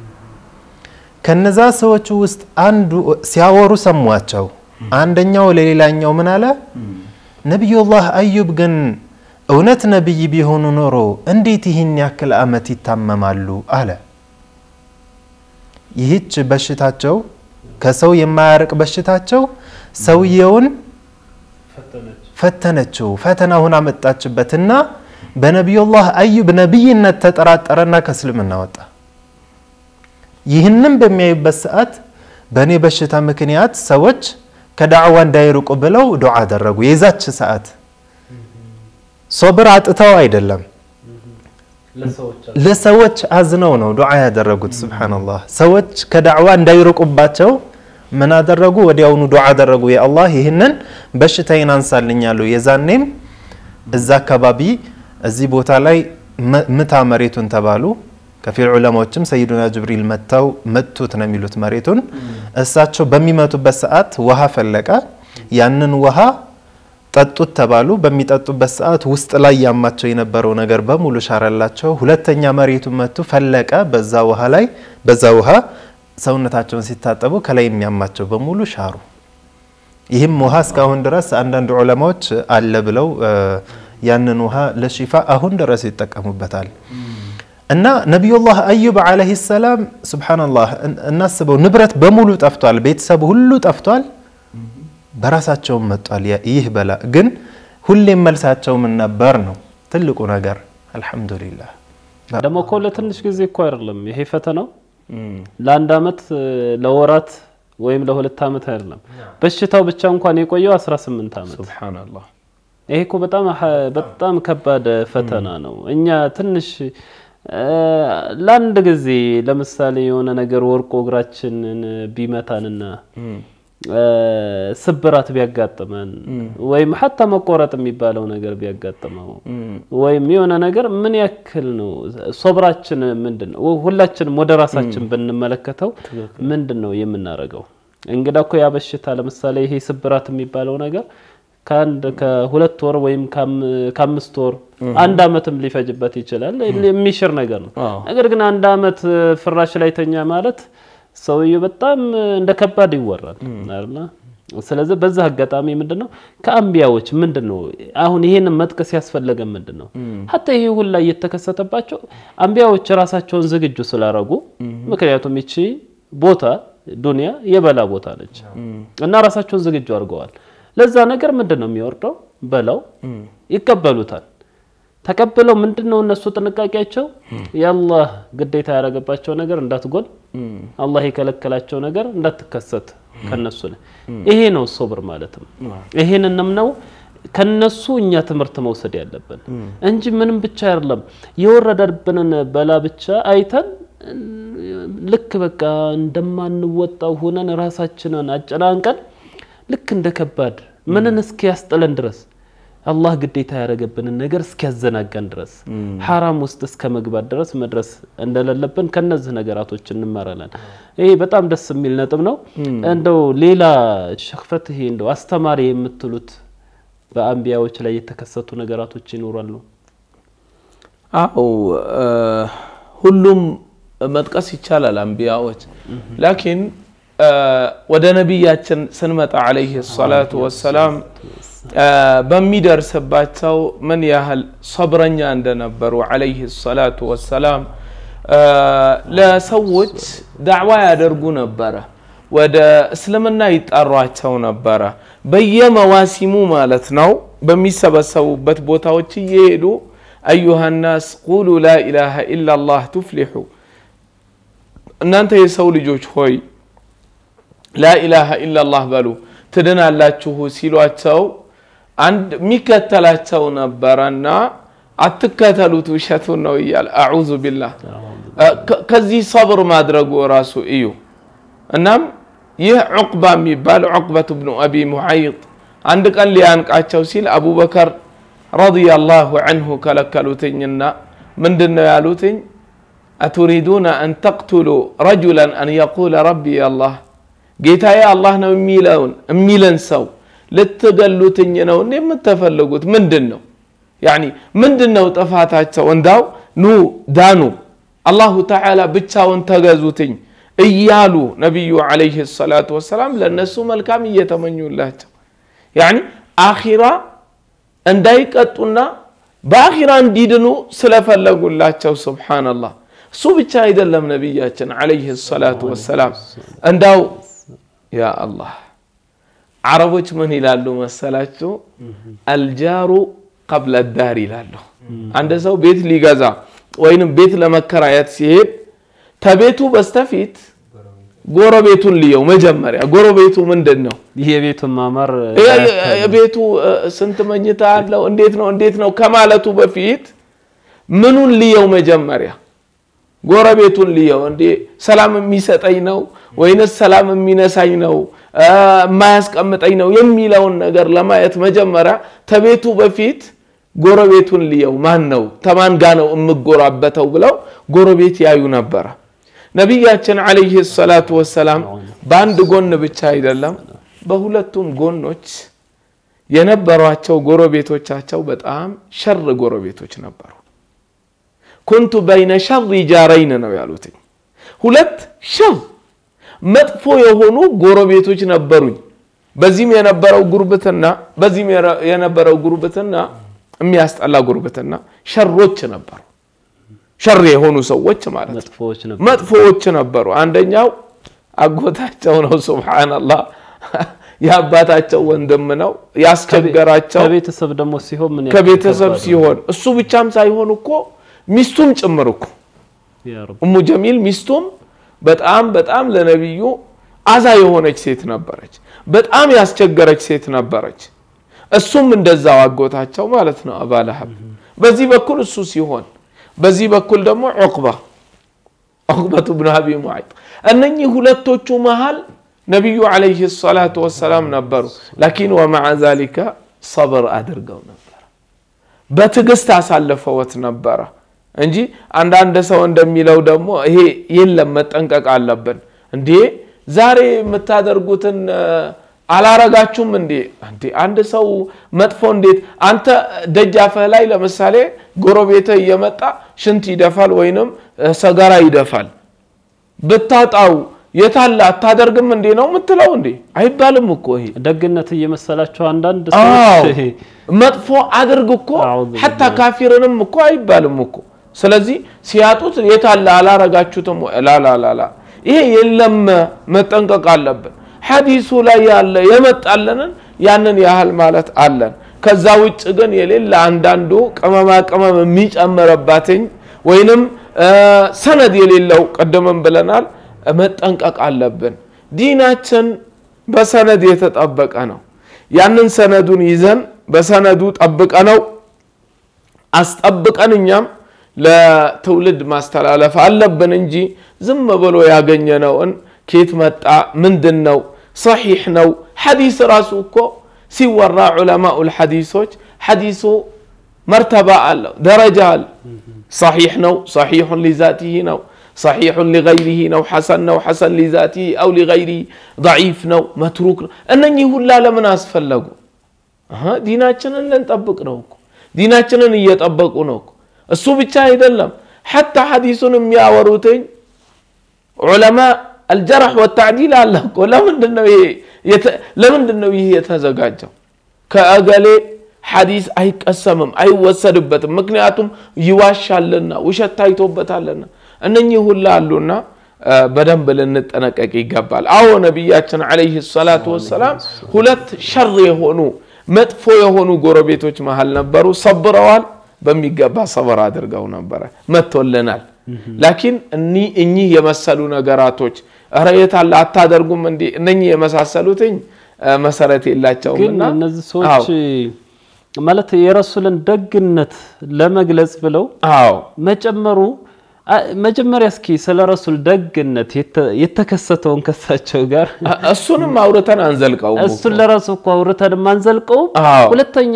ከነዛ ሰዎች ውስጥ አንዱ ሲያወሩ ሰሟቸው። አንደኛው ለሌላኛው ምን አለ? ነቢዩላህ አዩብ ግን እውነት ነቢይ ቢሆኑ ኖሮ እንዴት ይህን ያክል ዓመት ይታመማሉ? አለ። ይህች በሽታቸው ከሰው የማያርቅ በሽታቸው ሰውየውን ፈተነችው፣ ፈተናውን አመጣችበትና በነቢዩላህ አዩብ ነቢይነት ተጠራጠረና ከእስልምና ወጣ። ይህንም በሚያዩበት ሰዓት በእኔ በሽታ ምክንያት ሰዎች ከዳዕዋ እንዳይርቁ ብለው ዱዓ አደረጉ። የዛች ሰዓት ሶብር አጥተው አይደለም ለሰዎች አዝነው ነው ዱዓ ያደረጉት። ሱብሓነላህ ሰዎች ከዳዕዋ እንዳይርቁባቸው ምን አደረጉ? ወዲያውኑ ዱዓ አደረጉ። የአላህ ይህንን በሽታዬን አንሳልኛሉ። የዛኔም እዛ አካባቢ እዚህ ቦታ ላይ ምታ መሬቱን ተባሉ። ከፊል ዑለማዎችም ሰይዱና ጅብሪል መጥተው መቱት ነው የሚሉት መሬቱን። እሳቸው በሚመቱበት ሰዓት ውሃ ፈለቀ። ያንን ውሃ ጠጡት ተባሉ። በሚጠጡበት ሰዓት ውስጥ ላይ ያማቸው የነበረው ነገር በሙሉ ሻረላቸው። ሁለተኛ መሬቱን መቱ፣ ፈለቀ። በዛ ውሃ ላይ በዛ ውሃ ሰውነታቸውን ሲታጠቡ ከላይ የሚያማቸው በሙሉ ሻሩ። ይህም ውሃ እስካሁን ድረስ አንዳንድ ዑለማዎች አለ ብለው ያንን ውሃ ለሺፋ አሁን ድረስ ይጠቀሙበታል። እና ነቢዩላህ አዩብ ዓለይሂ ሰላም ሱብሓነላህ እናስበው፣ ንብረት በሙሉ ጠፍቷል፣ ቤተሰቡ ሁሉ ጠፍቷል፣ በራሳቸውም መጧል ይህ በላ። ግን ሁሌም መልሳቸው ምን ነበር ነው ትልቁ ነገር። አልሐምዱሊላህ ደግሞ እኮ ለትንሽ ጊዜ እኮ አይደለም ይሄ ፈተናው ለአንድ አመት ለወራት ወይም ለሁለት አመት አይደለም። በሽታው ብቻ እንኳን የቆየው 18 አመት። ሱብሓነላህ ይሄ እኮ በጣም በጣም ከባድ ፈተና ነው። እኛ ትንሽ ለአንድ ጊዜ ለምሳሌ የሆነ ነገር ወርቆ እግራችንን ቢመታንና ስብራት ቢያጋጥመን ወይም ሀታ መቆረጥ የሚባለው ነገር ቢያጋጥመው ወይም የሆነ ነገር ምን ያክል ነው ሶብራችን ምንድን ነው? ሁላችንም ወደ ራሳችን ብንመለከተው ምንድን ነው የምናደርገው? እንግዳ እኮ ያ በሽታ ለምሳሌ ይሄ ስብራት የሚባለው ነገር ከአንድ ከሁለት ወር ወይም ከአምስት ወር አንድ አመትም ሊፈጅበት ይችላል። የሚሽር ነገር ነው። ነገር ግን አንድ አመት ፍራሽ ላይ ተኛ ማለት ሰውዬው በጣም እንደ ከባድ ይወራል አይደል? ስለዚህ በዛ አጋጣሚ ምንድነው ከአንቢያዎች ምንድነው አሁን ይሄንን መጥቀስ ያስፈለገ ምንድነው ሀታ ይሄ ሁላ እየተከሰተባቸው አንቢያዎች ራሳቸውን ዝግጁ ስላረጉ ምክንያቱም ይቺ ቦታ ዱንያ የበላ ቦታ ነች እና ራሳቸውን ዝግጁ አድርገዋል። ለዛ ነገር ምንድን ነው የሚወርደው በላው ይቀበሉታል። ተቀብለው ምንድን ነው እነሱ ጥንቃቄያቸው የአላህ ግዴታ ያደረገባቸው ነገር እንዳትጎል፣ አላህ የከለከላቸው ነገር እንዳትከሰት ከነሱ ላይ ይሄ ነው ሶብር ማለትም። ይሄንንም ነው ከነሱ እኛ ትምህርት መውሰድ ያለብን እንጂ ምንም ብቻ አይደለም የወረደብንን በላ ብቻ አይተን ልክ በቃ እንደማንወጣው ሆነን ራሳችንን አጨናንቀን ልክ እንደ ከባድ ምንን እስኪያስጥለን ድረስ አላህ ግዴታ ያደረገብንን ነገር እስኪያዘናጋን ድረስ ሐራም ውስጥ እስከ መግባት ድረስ መድረስ እንደሌለብን ከነዚህ ነገራቶች እንማራለን። ይሄ በጣም ደስ የሚል ነጥብ ነው። እንደው ሌላ ሸክፈት ይሄ እንደው አስተማሪ የምትሉት በአንቢያዎች ላይ የተከሰቱ ነገራቶች ይኖራሉ? አው ሁሉም መጥቀስ ይቻላል አንቢያዎች ላኪን ወደ ነቢያችን ስንመጣ አለይህ ሰላቱ ወሰላም በሚደርስባቸው ምን ያህል ሰብረኛ እንደነበሩ አለይህ ሰላቱ ወሰላም ለሰዎች ዳዕዋ ያደርጉ ነበረ። ወደ እስልምና ይጠሯቸው ነበረ። በየመዋሲሙ ማለት ነው በሚሰበሰቡበት ቦታዎች እየሄዱ አዩሃ ናስ ቁሉ ላኢላሃ ኢላላህ ቱፍሊሑ እናንተ የሰው ልጆች ሆይ ላኢላሃ ኢላላህ በሉ ትድናላችሁ ሲሏቸው አንድ የሚከተላቸው ነበረና አትከተሉት ውሸቱን ነው እያለ አዑዙ ቢላህ ከዚህ ሰብር ማድረጉ ራሱ እዩ እናም ይህ ዑቅባ የሚባል ዑቅበት ብኑ አቢ ሙዓይጥ አንድ ቀን ሊያንቃቸው ሲል አቡበከር ረዲየላሁ አንሁ ከለከሉትኝና ምንድን ነው ያሉትኝ አቱሪዱነ አን ተቅቱሉ ረጁላን አን የቁለ ረቢ አላህ ጌታዬ አላህ ነው የሚለውን የሚለን ሰው ልትገሉትኝ ነው እንዴ የምትፈልጉት ምንድን ነው ያኒ ምንድን ነው ጥፋታቸው እንዳው ኑ ዳኑ አላሁ ተዓላ ብቻውን ተገዙትኝ እያሉ ነቢዩ ዓለይህ ሰላቱ ወሰላም ለእነሱ መልካም እየተመኙላቸው ያኒ አኺራ እንዳይቀጡና በአኺራ እንዲድኑ ስለፈለጉላቸው ስብሓንላህ እሱ ብቻ አይደለም ነቢያችን ዓለይህ ሰላቱ ወሰላም እንዳው ያ አላህ አረቦች ምን ይላሉ መሰላችሁ አልጃሩ ቀብለ ዳር ይላሉ አንድ ሰው ቤት ሊገዛ ወይንም ቤት ለመከራየት ሲሄድ ተቤቱ በስተፊት ጎረቤቱን ልየው መጀመሪያ ጎረቤቱ ምንድን ነው ይህ የቤቱን ማማር የቤቱ ስንት መኝታ አለው እንዴት ነው እንዴት ነው ከማለቱ በፊት ምኑን ልየው መጀመሪያ ጎረቤቱን ልየው እንዴ ሰላም የሚሰጠኝ ነው ወይንስ ሰላም የሚነሳኝ ነው የማያስቀምጠኝ ነው የሚለውን ነገር ለማየት መጀመሪያ ተቤቱ በፊት ጎረቤቱን ልየው ማን ነው ተማን ጋ ነው የምጎራበተው ብለው ጎረቤት ያዩ ነበረ ነቢያችን አለይህ ሰላቱ ወሰላም በአንድ ጎን ብቻ አይደለም በሁለቱም ጎኖች የነበሯቸው ጎረቤቶቻቸው በጣም ሸር ጎረቤቶች ነበሩ። ኩንቱ በይነ ሸር ጃረይን ነው ያሉትኝ። ሁለት ሸር መጥፎ የሆኑ ጎረቤቶች ነበሩኝ። በዚህም የነበረው ጉርብትና በዚህም የነበረው ጉርብትና የሚያስጠላ ጉርብትና ሸሮች ነበሩ። ሸር የሆኑ ሰዎች ማለት ነው። መጥፎዎች ነበር። መጥፎዎች ነበሩ። አንደኛው አጎታቸው ነው። ሱብሃነላህ የአባታቸው ወንድም ነው። ያስቸገራቸው ከቤተሰብ ደግሞ ሲሆን ምን ያክል ከቤተሰብ ከባድ ነው። ሲሆን እሱ ብቻም ሳይሆን እኮ ሚስቱም ጭምር እኮ ያ ረብ። እሙ ጀሚል ሚስቱም በጣም በጣም ለነቢዩ አዛ የሆነች ሴት ነበረች። በጣም ያስቸገረች ሴት ነበረች። እሱም እንደዛው አጎታቸው ማለት ነው አባ ለሀብ። በዚህ በኩል እሱ ሲሆን፣ በዚህ በኩል ደግሞ ዑቅባ ዑቅበቱ ብን አቢ ሙዓይጥ። እነኚህ ሁለቶቹ መሃል ነቢዩ ዓለይሂ ሰላቱ ወሰላም ነበሩ። ላኪን ወመዓ ዛሊከ ሰብር አድርገው ነበር። በትዕግስት አሳልፈውት ነበረ እንጂ አንዳንድ ሰው እንደሚለው ደግሞ ይሄ የለም መጠንቀቅ አለብን። እንዴ ዛሬ የምታደርጉትን እ፣ አላረጋችሁም እንዴ? እንዴ አንድ ሰው መጥፎ እንዴት አንተ ደጃፍህ ላይ ለምሳሌ ጎረቤትህ እየመጣ ሽንት ይደፋል ወይንም እ፣ ሰገራ ይደፋል ብታጣው የታለ አታደርግም እንዴ ነው የምትለው? እንዴ አይባልም እኮ ይሄ ደግነት እየመሰላቸው አንዳንድ አዎ ሰዎች መጥፎ አድርግ እኮ አዑዙ ሐታ ካፊርንም እኮ አይባልም እኮ። ስለዚህ ሲያጡት የታለ አላረጋችሁትም? ወይ? ላላላላ ይሄ የለም መጠንቀቅ አለብን። ሐዲሱ ላይ ያለ የመጣለንን ያንን ያህል ማለት አለን። ከዛ ውጭ ግን የሌለ አንዳንዱ ቅመማ ቅመም የሚጨምርባትኝ ወይንም እ፣ ሰነድ የሌለው ቅድምም ብለናል መጠንቀቅ አለብን። ዲናችን በሰነድ የተጠበቀ ነው። ያንን ሰነዱን ይዘን በሰነዱ ጠብቀ ነው አስጠብቀን እኛም ለትውልድ ማስተላለፍ አለብን እንጂ ዝም ብሎ ያገኘነውን ኬት መጣ ምንድን ነው ሰሒሕ ነው ሐዲስ ራሱ እኮ ሲወራ ዑለማኡል ሐዲሶች ሐዲሱ መርተባ አለው ደረጃ አለ ሰሒሕ ነው ሰሒሑን ሊዛቲህ ነው ሰሒሑን ሊገይሪህ ነው ሐሰን ነው ሐሰን ሊዛቲህ አው ሊገይሪህ ضዒፍ ነው መትሩክ ነው እነኚህ ሁላ ለምን አስፈለጉ አሀ፣ ዲናችንን ልንጠብቅ ነው እኮ ዲናችንን እየጠበቁ ነው እኮ እሱ ብቻ አይደለም ሐታ ሐዲሱን የሚያወሩትኝ ዑለማ አልጀረሕ ወታዕዲል አለ እኮ ለምንድን ነው ይሄ የተ- ለምንድን ነው ይህ የተዘጋጀው ከእገሌ ሐዲስ አይቀሰምም አይወሰድበትም ምክንያቱም ይዋሻልና ውሸት ታይቶበታልና እነኚህ ሁላ አሉና እ፣ በደንብ ልንጠነቀቅ ይገባል አዎ ነቢያችን ዓለይሂ ሰላቱ ወሰላም ሁለት ሸር የሆኑ መጥፎ የሆኑ ጎረቤቶች መሃል ነበሩ ሰብረዋል በሚገባ ሰበር አድርገው ነበረ መጥቶልናል ላኪን እኒ- እኚህ የመሰሉ ነገራቶች ኧረ የት አለ አታደርጉም እንዲ እነኚህ የመሳሰሉትኝ እ፣ መሰረት ግን የላቸውምና እነዚህ ሰዎች ማለት የረሱልን ደግነት ለመግለጽ ብለው አዎ መጨመሩ አ- መጀመሪያ እስኪ ስለ ረሱል ደግነት የተ- የተከሰተውን ከሳቸው ጋር እ- እሱንም አውርተን አንዘልቀውም እኮ። እሱን ለራሱ እኮ አውርተን አንዘልቀውም። አዎ። ሁለተኛ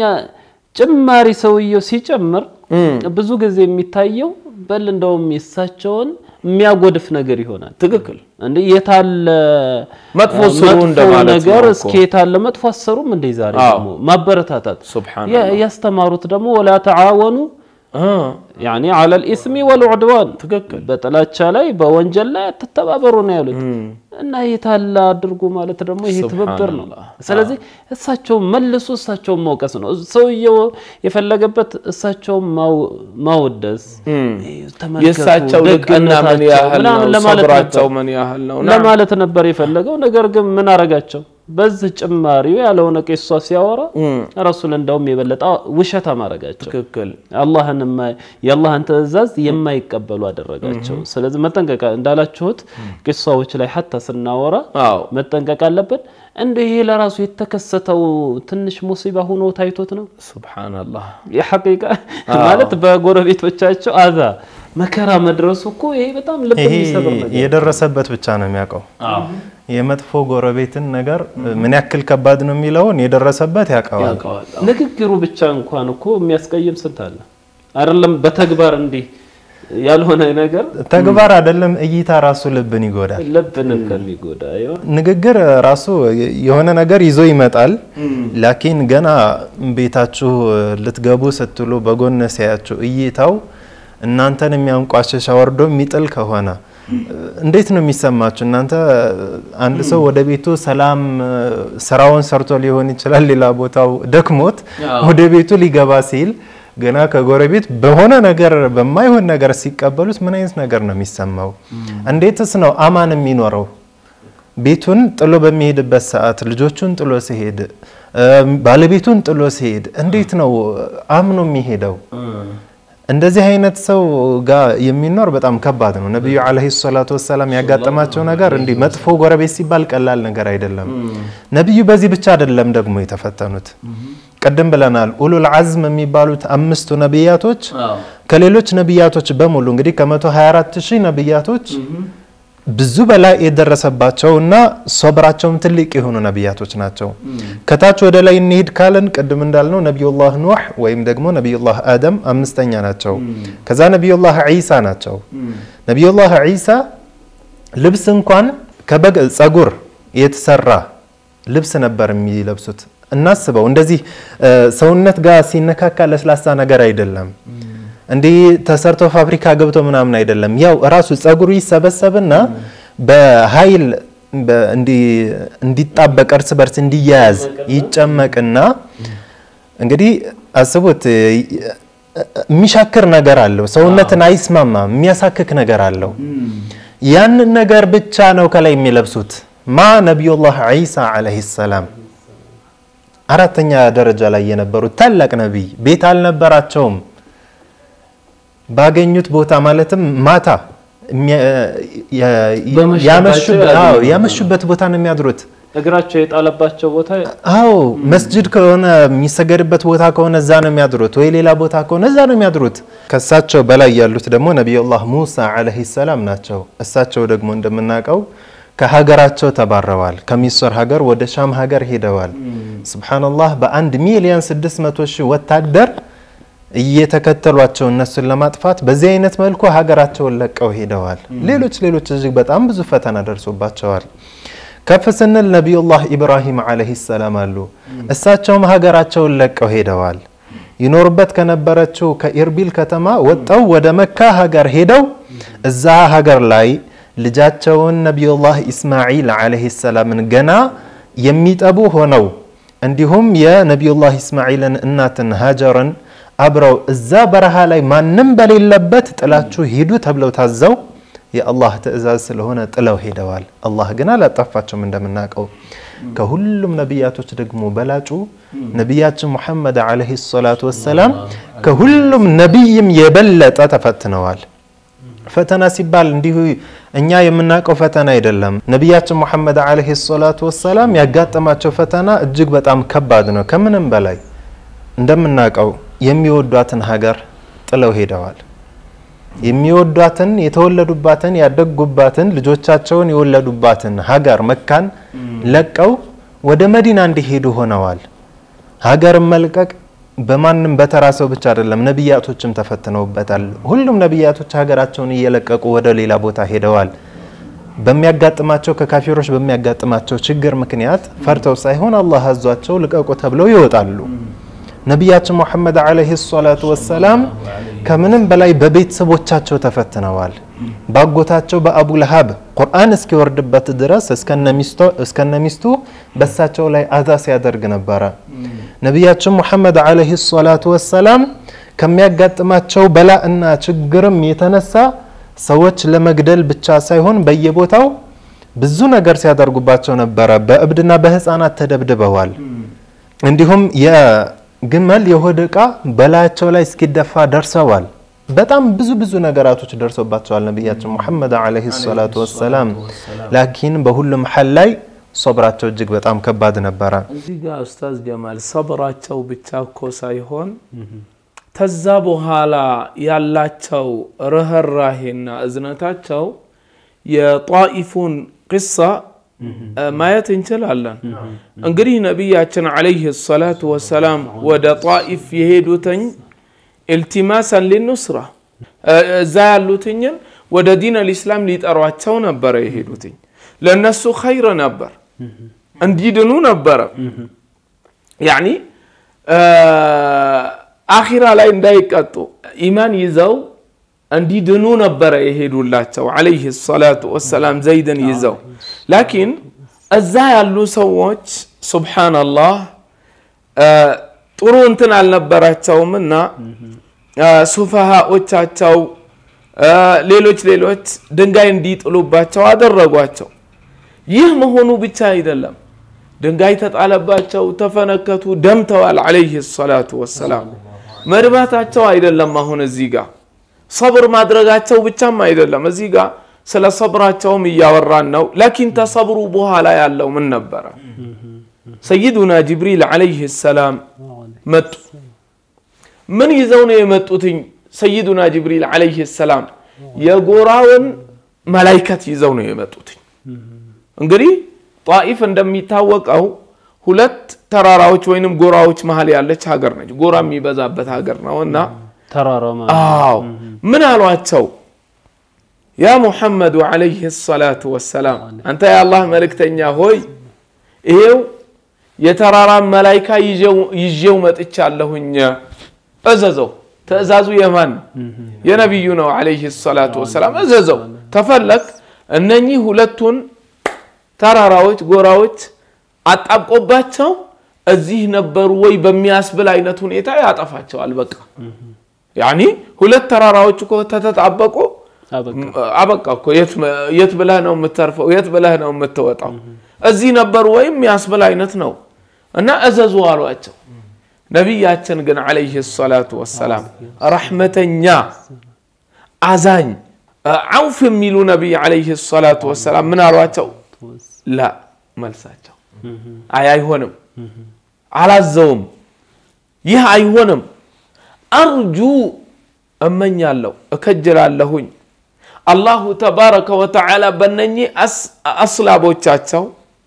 ጭማሪ ሰውየው ሲጨምር ብዙ ጊዜ የሚታየው በል እንደውም የሳቸውን የሚያጎድፍ ነገር ይሆናል። ትክክል እንዴ የታለ መጥፎ አ፣ ስሩ መጥፎ እንደማለት ነገር ነው እኮ። እስኪ የታለ መጥፎ አሰሩም እንዴ ዛሬ አዎ። ደግሞ ማበረታታት ሱብሓነላህ። ያ- ያስተማሩት ደግሞ ወላ ተዓወኑ እ፣ ያኒ አለል ኢስሚ ወልዑድዋን ትክክል በጥላቻ ላይ በወንጀል ላይ አትተባበሩ ነው ያሉት እና የታለ አድርጉ ማለት ደግሞ ይሄ ትብብር ነው ሱብሓነላህ። ስለዚህ እሳቸውን መልሶ እሳቸውን መውቀስ ነው ሰውየው የፈለገበት እሳቸውን ማው- ማወደስ ተመልከቱ፣ የእሳቸው ልቅና ምን ደግነታቸው ያህል ምናምን ነው ለማለት ሰብራቸው ነበር ምን ያህል ነው ና ለማለት ነበር የፈለገው ነገር ግን ምን አረጋቸው በዚህ ጭማሪው ያለውን ቄሷ ሲያወራ ረሱል እንደውም የበለጠ ውሸታም አረጋቸው ትክክል አላህን የማ- የአላህን ትእዛዝ የማይቀበሉ አደረጋቸው። ስለዚህ መጠንቀቅ እንዳላችሁት ቂሳዎች ላይ ሐታ ስናወራ አዎ መጠንቀቅ አለብን። እንደ ይሄ ለራሱ የተከሰተው ትንሽ ሙሲባ ሆኖ ታይቶት ነው ሱብሓነላህ የሐቂቃ ማለት በጎረቤቶቻቸው አዛ መከራ መድረሱ እኮ ይሄ በጣም ልብ ይሄ የሚሰብር ነገር የደረሰበት ብቻ ነው የሚያውቀው። የመጥፎ ጎረቤትን ነገር ምን ያክል ከባድ ነው የሚለውን የደረሰበት ያውቀዋል። ንግግሩ ብቻ እንኳን እኮ የሚያስቀይም ስንት አለ አይደለም። በተግባር እንዲህ ያልሆነ ነገር ተግባር አይደለም እይታ ራሱ ልብን ይጎዳል። ልብን እንደሚጎዳ ይሆን ንግግር ራሱ የሆነ ነገር ይዞ ይመጣል። ላኪን ገና ቤታችሁ ልትገቡ ስትሉ በጎን ሲያያችሁ እይታው እናንተን የሚያንቋሽሽ አወርዶ የሚጥል ከሆነ እንዴት ነው የሚሰማችሁ? እናንተ አንድ ሰው ወደ ቤቱ ሰላም ስራውን ሰርቶ ሊሆን ይችላል፣ ሌላ ቦታው ደክሞት ወደ ቤቱ ሊገባ ሲል ገና ከጎረቤት በሆነ ነገር በማይሆን ነገር ሲቀበሉት ምን አይነት ነገር ነው የሚሰማው? እንዴትስ ነው አማን የሚኖረው? ቤቱን ጥሎ በሚሄድበት ሰዓት ልጆቹን ጥሎ ሲሄድ ባለቤቱን ጥሎ ሲሄድ እንዴት ነው አምኖ የሚሄደው? እንደዚህ አይነት ሰው ጋር የሚኖር በጣም ከባድ ነው። ነቢዩ ዓለይሂ ሰላቱ ወሰላም ያጋጠማቸው ነገር እንዲህ መጥፎ ጎረቤት ሲባል ቀላል ነገር አይደለም። ነቢዩ በዚህ ብቻ አይደለም ደግሞ የተፈተኑት። ቅድም ብለናል። ኡሉል አዝም የሚባሉት አምስቱ ነቢያቶች ከሌሎች ነቢያቶች በሙሉ እንግዲህ ከ124 ሺህ ነቢያቶች ብዙ በላይ የደረሰባቸው እና ሶብራቸውም ትልቅ የሆኑ ነቢያቶች ናቸው። ከታች ወደ ላይ እንሄድ ካለን ቅድም እንዳልነው ነቢዩላህ ኑህ ወይም ደግሞ ነቢዩላህ አደም አምስተኛ ናቸው። ከዛ ነቢዩላህ ዒሳ ናቸው። ነቢዩላህ ዒሳ ልብስ እንኳን ከበግ ጸጉር የተሰራ ልብስ ነበር የሚለብሱት። እናስበው እንደዚህ ሰውነት ጋር ሲነካካ ለስላሳ ነገር አይደለም። እንዲህ ተሰርቶ ፋብሪካ ገብቶ ምናምን አይደለም። ያው ራሱ ጸጉሩ ይሰበሰብና በኃይል እንዲጣበቅ እርስ በርስ እንዲያያዝ ይጨመቅና እንግዲህ አስቡት፣ የሚሻክር ነገር አለው። ሰውነትን አይስማማም፣ የሚያሳክክ ነገር አለው። ያንን ነገር ብቻ ነው ከላይ የሚለብሱት። ማ ነቢዩላህ ዒሳ ዓለይሂ ሰላም አራተኛ ደረጃ ላይ የነበሩት ታላቅ ነቢይ ቤት አልነበራቸውም። ባገኙት ቦታ ማለትም ማታ ያመሹበት ቦታ ነው የሚያድሩት። እግራቸው የጣለባቸው ቦታ አዎ፣ መስጅድ ከሆነ የሚሰገድበት ቦታ ከሆነ እዛ ነው የሚያድሩት፣ ወይ ሌላ ቦታ ከሆነ እዛ ነው የሚያድሩት። ከእሳቸው በላይ ያሉት ደግሞ ነቢዩላህ ሙሳ ዓለይሂ ሰላም ናቸው። እሳቸው ደግሞ እንደምናውቀው ከሀገራቸው ተባረዋል። ከሚስር ሀገር ወደ ሻም ሀገር ሄደዋል። ሱብሓነላህ በአንድ ሚሊዮን ስድስት መቶ ሺህ ወታደር እየተከተሏቸው እነሱን ለማጥፋት በዚህ አይነት መልኩ ሀገራቸውን ለቀው ሄደዋል። ሌሎች ሌሎች እጅግ በጣም ብዙ ፈተና ደርሶባቸዋል። ከፍ ስንል ነቢዩላህ ኢብራሂም ዓለይሂ ሰላም አሉ። እሳቸውም ሀገራቸውን ለቀው ሄደዋል። ይኖሩበት ከነበረችው ከኢርቢል ከተማ ወጠው ወደ መካ ሀገር ሄደው እዛ ሀገር ላይ ልጃቸውን ነቢዩላህ ኢስማዒል ዓለይሂ ሰላምን ገና የሚጠቡ ሆነው እንዲሁም የነቢዩላህ ኢስማዒልን እናትን ሀጀርን አብረው እዛ በረሃ ላይ ማንም በሌለበት ጥላችሁ ሂዱ ተብለው ታዘው የአላህ ትእዛዝ ስለሆነ ጥለው ሄደዋል። አላህ ግን አላጠፋቸውም። እንደምናውቀው ከሁሉም ነቢያቶች ደግሞ በላጩ ነቢያችን ሙሐመድ ዓለይሂ ሰላቱ ወሰላም ከሁሉም ነቢይም የበለጠ ተፈትነዋል። ፈተና ሲባል እንዲሁ እኛ የምናውቀው ፈተና አይደለም። ነቢያችን ሙሐመድ ዓለይሂ ሰላቱ ወሰላም ያጋጠማቸው ፈተና እጅግ በጣም ከባድ ነው። ከምንም በላይ እንደምናውቀው የሚወዷትን ሀገር ጥለው ሄደዋል። የሚወዷትን የተወለዱባትን ያደጉባትን ልጆቻቸውን የወለዱባትን ሀገር መካን ለቀው ወደ መዲና እንዲሄዱ ሆነዋል። ሀገርን መልቀቅ በማንም በተራ ሰው ብቻ አይደለም፣ ነቢያቶችም ተፈትነውበታል። ሁሉም ነቢያቶች ሀገራቸውን እየለቀቁ ወደ ሌላ ቦታ ሄደዋል። በሚያጋጥማቸው ከካፊሮች በሚያጋጥማቸው ችግር ምክንያት ፈርተው ሳይሆን አላህ አዟቸው ልቀቁ ተብለው ይወጣሉ። ነቢያችን ሙሐመድ ዓለይሂ ሰላቱ ወሰላም ከምንም በላይ በቤተሰቦቻቸው ተፈትነዋል። ባጎታቸው በአቡ ለሃብ ቁርአን እስኪወርድበት ድረስ እስከነ ሚስቱ በሳቸው ላይ አዛ ሲያደርግ ነበረ። ነቢያችን ሙሐመድ ዓለይሂ ሰላቱ ወሰላም ከሚያጋጥማቸው በላእና ችግርም የተነሳ ሰዎች ለመግደል ብቻ ሳይሆን በየቦታው ብዙ ነገር ሲያደርጉባቸው ነበረ። በእብድና በህፃናት ተደብድበዋል። እንዲሁም የግመል የሆድ ዕቃ በላያቸው ላይ እስኪደፋ ደርሰዋል። በጣም ብዙ ብዙ ነገራቶች ደርሶባቸዋል ነቢያችን ሙሐመድ ዓለይሂ ሰላቱ ወሰላም። ላኪን በሁሉም ሐል ላይ ሶብራቸው እጅግ በጣም ከባድ ነበረ። እዚህ ጋር ኡስታዝ ጀማል ሰብራቸው ብቻ እኮ ሳይሆን ተዛ በኋላ ያላቸው ርህራሄና እዝነታቸው የጣኢፉን ቅሳ ማየት እንችላለን። እንግዲህ ነቢያችን ዓለይሂ ሰላቱ ወሰላም ወደ ጣኢፍ የሄዱትኝ ኢልቲማሰን ሊኑስራ እዛ ያሉትኝን ወደ ዲን አልኢስላም ሊጠሯቸው ነበረ የሄዱትኝ። ለእነሱ ኸይር ነበር፣ እንዲድኑ ነበረ። ያኒ አኺራ ላይ እንዳይቀጡ ኢማን ይዘው እንዲድኑ ነበረ የሄዱላቸው ዓለይህ ሰላቱ ወሰላም ዘይድን ይዘው። ላኪን እዛ ያሉ ሰዎች ሱብሓነላህ ጥሩ እንትን አልነበራቸውም እና ሱፈሃዎቻቸው ሌሎች ሌሎች ድንጋይ እንዲጥሉባቸው አደረጓቸው። ይህ መሆኑ ብቻ አይደለም፣ ድንጋይ ተጣለባቸው፣ ተፈነከቱ፣ ደምተዋል። ዓለይህ ሰላቱ ወሰላም መድማታቸው አይደለም አሁን እዚህ ጋር ሰብር ማድረጋቸው ብቻም አይደለም። እዚህ ጋር ስለ ሰብራቸውም እያወራን ነው። ላኪን ተሰብሩ በኋላ ያለው ምን ነበረ? ሰይዱና ጅብሪል ዓለይህ ሰላም መጡ። ምን ይዘው ነው የመጡትኝ? ሰይዱና ጅብሪል ዓለይህ ሰላም የጎራውን መላይከት ይዘው ነው የመጡትኝ። እንግዲህ ጣኢፍ እንደሚታወቀው ሁለት ተራራዎች ወይንም ጎራዎች መሀል ያለች ሀገር ነች። ጎራ የሚበዛበት ሀገር ነው እና ተራራው ማለት አዎ ምን አሏቸው? ያ ሙሐመዱ ዓለይህ ሰላቱ ወሰላም አንተ የአላህ መልእክተኛ ሆይ ይሄው የተራራን መላይካ ይዤው መጥቻለሁኝ፣ እዘዘው። ትእዛዙ የማን ነው? የነቢዩ ነው ዓለይህ ሰላቱ ወሰላም። እዘዘው ተፈለግ እነኚህ ሁለቱን ተራራዎች ጎራዎች አጣብቆባቸው እዚህ ነበሩ ወይ በሚያስብል አይነት ሁኔታ ያጠፋቸዋል። በቃ ያኒ ሁለት ተራራዎች እኮ ተተጣበቁ አበቃ። አበቃ እኮ የት ብለህ ነው የምተርፈው? የት ብለህ ነው የምትወጣው? እዚህ ነበሩ ወይም የሚያስብል አይነት ነው እና እዘዙ አሏቸው። ነቢያችን ግን ዓለይህ ሰላቱ ወሰላም ረሕመተኛ አዛኝ ዐውፍ የሚሉ ነቢይ ዓለይህ ሰላቱ ወሰላም ምን አሏቸው? ላ መልሳቸው አይ አይሆንም፣ አላዘውም፣ ይህ አይሆንም አርጁ እመኛለሁ እከጅላለሁኝ አላሁ ተባረከ ወተዓላ በነኚህ አስላቦቻቸው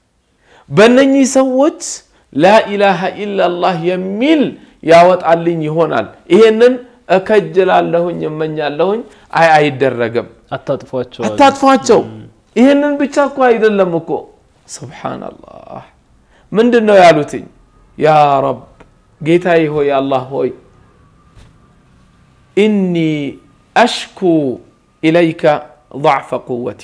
በነኚህ ሰዎች ላኢላሃ ኢላላህ የሚል ያወጣልኝ ይሆናል። ይሄንን እከጅላለሁኝ እመኛለሁኝ። አይ አይደረግም፣ አታጥፏቸው አሉ። አታጥፏቸው። ይህንን ብቻ እኮ አይደለም እኮ ሱብሓነላህ። ምንድን ነው ያሉትኝ? ያ ረብ ጌታዬ ሆይ አላህ ሆይ ኢኒ አሽኩ ኢለይከ ضዕፈ ቁወቲ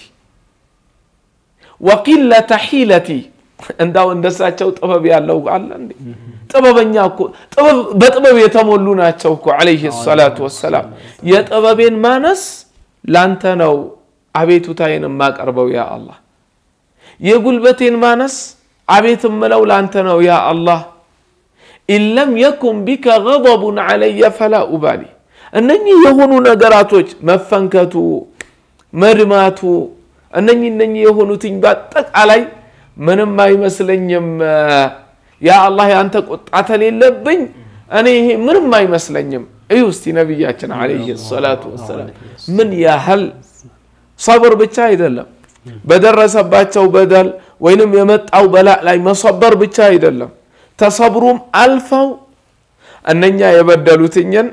ወቂለተ ሒለቲ። እንዳው እንደሳቸው ጥበብ ያለው አለ እንዴ? ጥበበኛ እኮ በጥበብ የተሞሉ ናቸው እኮ ዓለይሂ ሰላቱ ወሰላም። የጥበቤን ማነስ ላንተ ነው አቤቱታዬን የማቀርበው ያ አላህ። የጉልበቴን ማነስ አቤት እምለው ላንተ ነው ያ አላህ። ኢለም የኩን ቢከ ገضቡን ዓለየ ፈላ ኡባሊ እነኚህ የሆኑ ነገራቶች መፈንከቱ፣ መድማቱ እነኚህ እነኚህ የሆኑትኝ በአጠቃላይ ምንም አይመስለኝም። ያ አላህ የአንተ ቁጣ ተሌለብኝ እኔ ይሄ ምንም አይመስለኝም። እዩ እስቲ ነቢያችን ዓለይሂ ሰላቱ ወሰላም ምን ያህል ሰብር ብቻ አይደለም በደረሰባቸው በደል ወይንም የመጣው በላእ ላይ መሰበር ብቻ አይደለም ተሰብሩም አልፈው እነኛ የበደሉትኝን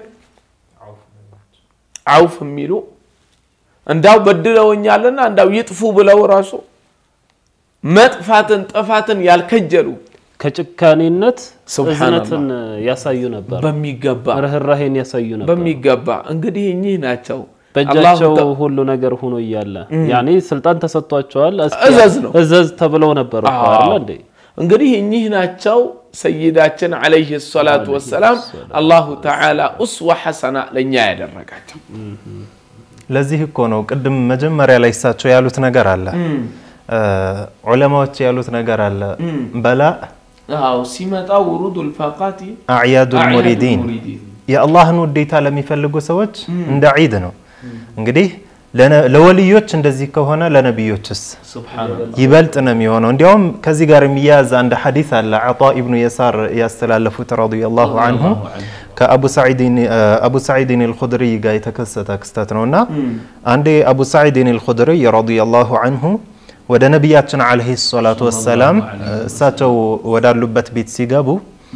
አውፍ የሚሉ እንዳው በድለውኛልና እንዳው ይጥፉ ብለው ራሱ መጥፋትን ጥፋትን ያልከጀሉ ከጭካኔነት ሱብሃነላህ። እዝነትን ያሳዩ ነበር፣ በሚገባ ርኅራሄን ያሳዩ ነበር። በሚገባ እንግዲህ እኚህ ናቸው በእጃቸው አላሁ ተ- ሁሉ ነገር ሆኖ እያለ ያኔ ስልጣን ተሰጥቷቸዋል። እስኪ እዘዝ ነው። እዘዝ ተብለው ነበር እኮ አዎ። አይደል እንዴ? እንግዲህ እኚህ ናቸው ሰይዳችን ዓለይሂ ሰላቱ ወሰላም አላሁ ተዓላ ኡስዋ ሐሰና ለእኛ ያደረጋቸው ለዚህ እኮ ነው ቅድም መጀመሪያ ላይ እሳቸው ያሉት ነገር አለ እ ዑለማዎች ያሉት ነገር አለ በላ አዎ ሲመጣ ውሩድ ልፋቃቲ አዕያዱል ሙሪዲን የአላህን ውዴታ ለሚፈልጉ ሰዎች እንደ ዒድ ነው። እንግዲህ ለነ- ለወልዮች እንደዚህ ከሆነ ለነቢዮችስ ይበልጥ ነው የሚሆነው። እንዲያውም ከዚህ ጋር የሚያያዝ አንድ ሐዲስ አለ ዓጣ ኢብኑ የሳር ያስተላለፉት ረዲየላሁ አንሁ ከአቡ ሰዒድን አቡ ሰዒድን አልኹድሪ ጋር የተከሰተ ክስተት ነውና አንዴ አቡ ሰዒድን አልኹድሪ ረዲየላሁ አንሁ ወደ ነቢያችን ዓለይሂ ሰላቱ ወሰላም እሳቸው ወዳሉበት ቤት ሲገቡ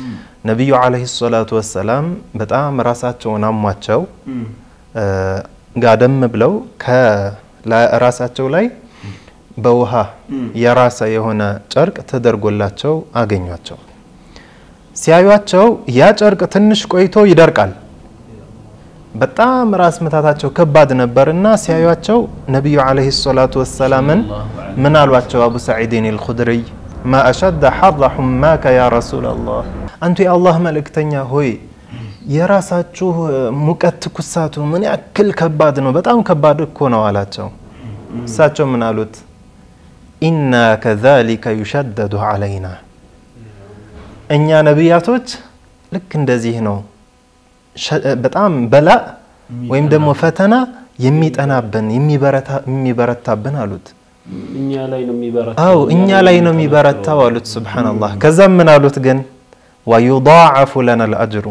ነቢዩ ዓለይሂ ሰላቱ ወሰላም በጣም ራሳቸውን አሟቸው እ ጋደም ብለው ከራሳቸው ላይ በውሃ የራሰ የሆነ ጨርቅ ተደርጎላቸው አገኟቸው። ሲያዩቸው ያ ጨርቅ ትንሽ ቆይቶ ይደርቃል። በጣም ራስ ምታታቸው ከባድ ነበርና ሲያዩቸው ነቢዩ ዓለይሂ ሰላቱ ወሰላምን ምን አሏቸው? አቡ ሰዒድን አልኹድሪይ ማ አሸደ ሐረ ሑማከ ያ ረሱላላህ፣ አንቱ የአላህ መልእክተኛ ሆይ የራሳችሁ ሙቀት ትኩሳቱ ምን ያክል ከባድ ነው፣ በጣም ከባድ እኮ ነው አላቸው። እሳቸው ምን አሉት? ኢና ከዛሊከ ዩሸደዱ ዓለይና እኛ ነቢያቶች ልክ እንደዚህ ነው በጣም በላ ወይም ደግሞ ፈተና የሚጠናብን የሚበረታብን አሉት። እኛ ላይ ነው የሚበረታው። አው እኛ ላይ ነው የሚበረታው አሉት። ሱብሓነላህ። ከዛም ምን አሉት ግን ወዩዳዓፉ ለና ልአጅሩ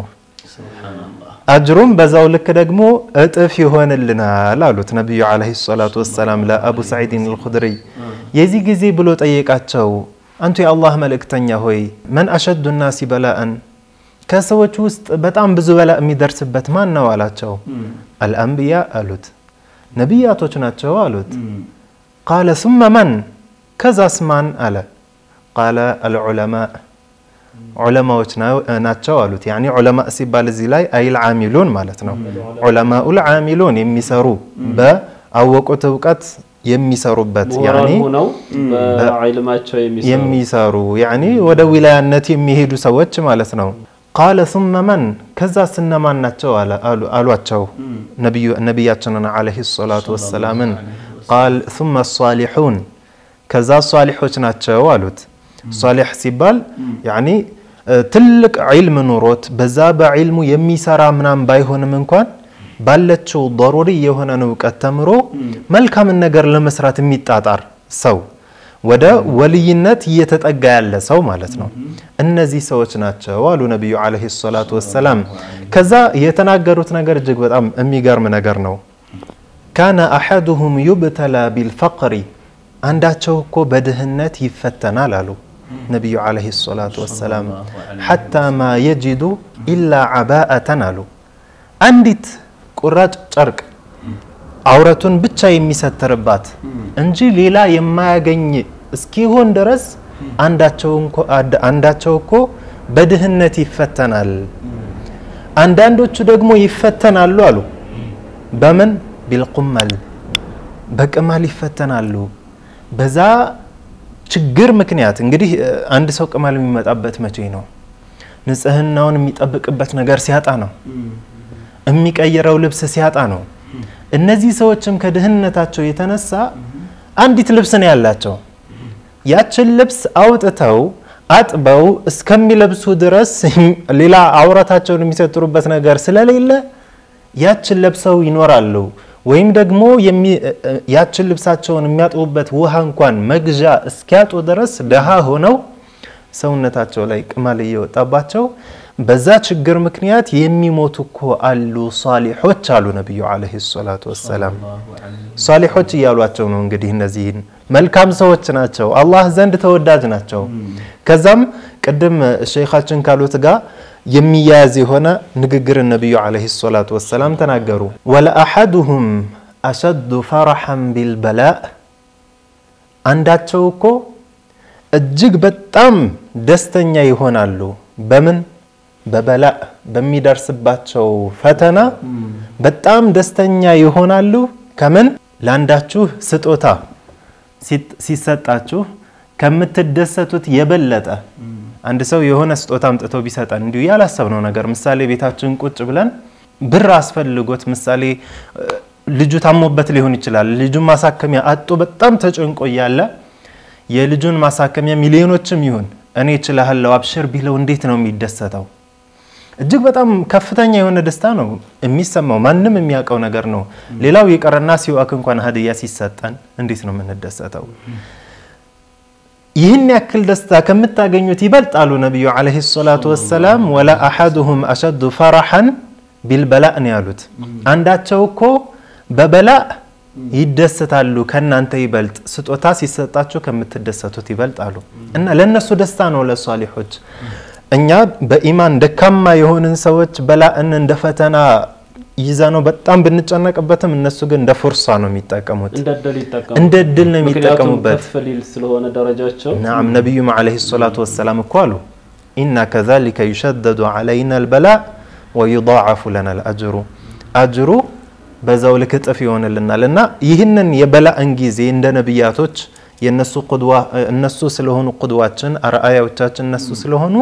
አጅሩም በዛው ልክ ደግሞ እጥፍ ይሆንልናል አሉት ነቢዩ ዓለይሂ ሰላቱ ወሰላም ለአቡ ሰዒድን አልኹድሪይ። የዚህ ጊዜ ብሎ ጠየቃቸው፣ አንቱ የአላህ መልእክተኛ ሆይ መን አሸዱ ናሲ በላአን ከሰዎች ውስጥ በጣም ብዙ በላ የሚደርስበት ማን ነው አላቸው። አልአንብያ አሉት፣ ነቢያቶች ናቸው አሉት። ቃለ ሱመ መን ከዛስ ማን አለ። ቃለ አልዑለማ ዑለማዎች ናቸው አሉት። ያኒ ዑለማ ሲባል እዚህ ላይ አይል ዓሚሉን ማለት ነው። ዑለማኡል ዓሚሉን የሚሰሩ በአወቁት እውቀት የሚሰሩበት ምሁራን ሆነው በዕልማቸው የሚሰሩ የሚሰሩ ያኒ ወደ ዊላያነት የሚሄዱ ሰዎች ማለት ነው። ቃለ ሱመ መን ከዛ ስነማን ናቸው አሏቸው ነቢያችንን ዓለይሂ ሰላቱ ወሰላምን ቃል ሱመ ሷሊሑን ከዛ ሷሊሖች ናቸው አሉት። ሷሊሕ ሲባል ያኒ ትልቅ ዒልም ኑሮት በዛ በዒልሙ የሚሰራ ምናም ባይሆንም እንኳን ባለችው ضሩሪ የሆነን እውቀት ተምሮ መልካምን ነገር ለመስራት የሚጣጣር ሰው ወደ ወልይነት እየተጠጋ ያለ ሰው ማለት ነው። እነዚህ ሰዎች ናቸው አሉ ነቢዩ ዓለይሂ ሰላቱ ወሰላም። ከዛ የተናገሩት ነገር እጅግ በጣም የሚገርም ነገር ነው። ካነ አሐዱሁም ዩብተላ ቢልፈቅሪ አንዳቸው እኮ በድህነት ይፈተናል አሉ ነቢዩ ዓለይሂ ሰላቱ ወሰላም። ሐታ ማ የጅዱ ኢላ ዓባአተን አሉ አንዲት ቁራጭ ጨርቅ አውረቱን ብቻ የሚሰትርባት እንጂ ሌላ የማያገኝ እስኪሆን ድረስ አንዳቸው እኮ በድህነት ይፈተናል። አንዳንዶቹ ደግሞ ይፈተናሉ አሉ በምን ቢልቁመል በቅማል ይፈተናሉ። በዛ ችግር ምክንያት እንግዲህ አንድ ሰው ቅማል የሚመጣበት መቼ ነው? ንጽህናውን የሚጠብቅበት ነገር ሲያጣ ነው። የሚቀይረው ልብስ ሲያጣ ነው። እነዚህ ሰዎችም ከድህነታቸው የተነሳ አንዲት ልብስ ነው ያላቸው። ያችን ልብስ አውጥተው አጥበው እስከሚለብሱ ድረስ ሌላ አውረታቸውን የሚሰጥሩበት ነገር ስለሌለ ያችን ለብሰው ይኖራሉ። ወይም ደግሞ ያችን ልብሳቸውን የሚያጥቡበት ውሃ እንኳን መግዣ እስኪያጡ ድረስ ደሃ ሆነው ሰውነታቸው ላይ ቅማል እየወጣባቸው በዛ ችግር ምክንያት የሚሞቱ እኮ አሉ ሷሊሖች አሉ ነቢዩ ዓለይሂ ሰላቱ ወሰላም። ሷሊሖች እያሏቸው ነው እንግዲህ እነዚህን መልካም ሰዎች ናቸው፣ አላህ ዘንድ ተወዳጅ ናቸው። ከዛም ቅድም ሸይኻችን ካሉት ጋር የሚያያዝ የሆነ ንግግር ነቢዩ ዓለይሂ ሰላቱ ወሰላም ተናገሩ። ወለአሐዱሁም አሸዱ ፈረሐን ቢልበላእ አንዳቸው እኮ እጅግ በጣም ደስተኛ ይሆናሉ በምን በበላእ በሚደርስባቸው ፈተና በጣም ደስተኛ ይሆናሉ። ከምን ለአንዳችሁ ስጦታ ሲሰጣችሁ ከምትደሰቱት የበለጠ አንድ ሰው የሆነ ስጦታ አምጥቶ ቢሰጠን እንዲሁ ያላሰብነው ነገር ምሳሌ ቤታችን ቁጭ ብለን ብር አስፈልጎት ምሳሌ ልጁ ታሞበት ሊሆን ይችላል። ልጁን ማሳከሚያ አጦ በጣም ተጨንቆ እያለ የልጁን ማሳከሚያ ሚሊዮኖችም ይሁን እኔ እችላለሁ አብሽር ቢለው እንዴት ነው የሚደሰተው? እጅግ በጣም ከፍተኛ የሆነ ደስታ ነው የሚሰማው። ማንም የሚያውቀው ነገር ነው። ሌላው የቀረና ሲዋክ እንኳን ሀዲያ ሲሰጠን እንዴት ነው የምንደሰተው? ይህን ያክል ደስታ ከምታገኙት ይበልጣሉ ነቢዩ ዓለይሂ ሰላቱ ወሰላም። ወላ አሐዱሁም አሸዱ ፈረሐን ቢልበላእ ነው ያሉት። አንዳቸው እኮ በበላእ ይደሰታሉ ከእናንተ ይበልጥ ስጦታ ሲሰጣቸው ከምትደሰቱት ይበልጣሉ። እና ለእነሱ ደስታ ነው ለሷሊሖች እኛ በኢማን ደካማ የሆንን ሰዎች በላእን እንደ ፈተና ይዛ ነው በጣም ብንጨነቅበትም እነሱ ግን እንደ ፉርሳ ነው የሚጠቀሙት። እንደ እድል ይጠቀሙ እንደ እድል ነው ምክንያቱም የሚጠቀሙበት። ከፍ ሊል ስለሆነ ደረጃቸው ናም ነቢዩም ዓለይሂ ሰላቱ ወሰላም እኮ አሉ ኢና ከዛሊከ ዩሸደዱ ዓለይና አልበላእ ወዩዳዓፉ ለና አልአጅሩ አጅሩ በዛው ልክ እጥፍ ይሆንልናል እና ይህንን የበላእን ጊዜ እንደ ነቢያቶች የእነሱ ቁድዋ እነሱ ስለሆኑ ቁድዋችን አርአያዎቻችን እነሱ ስለሆኑ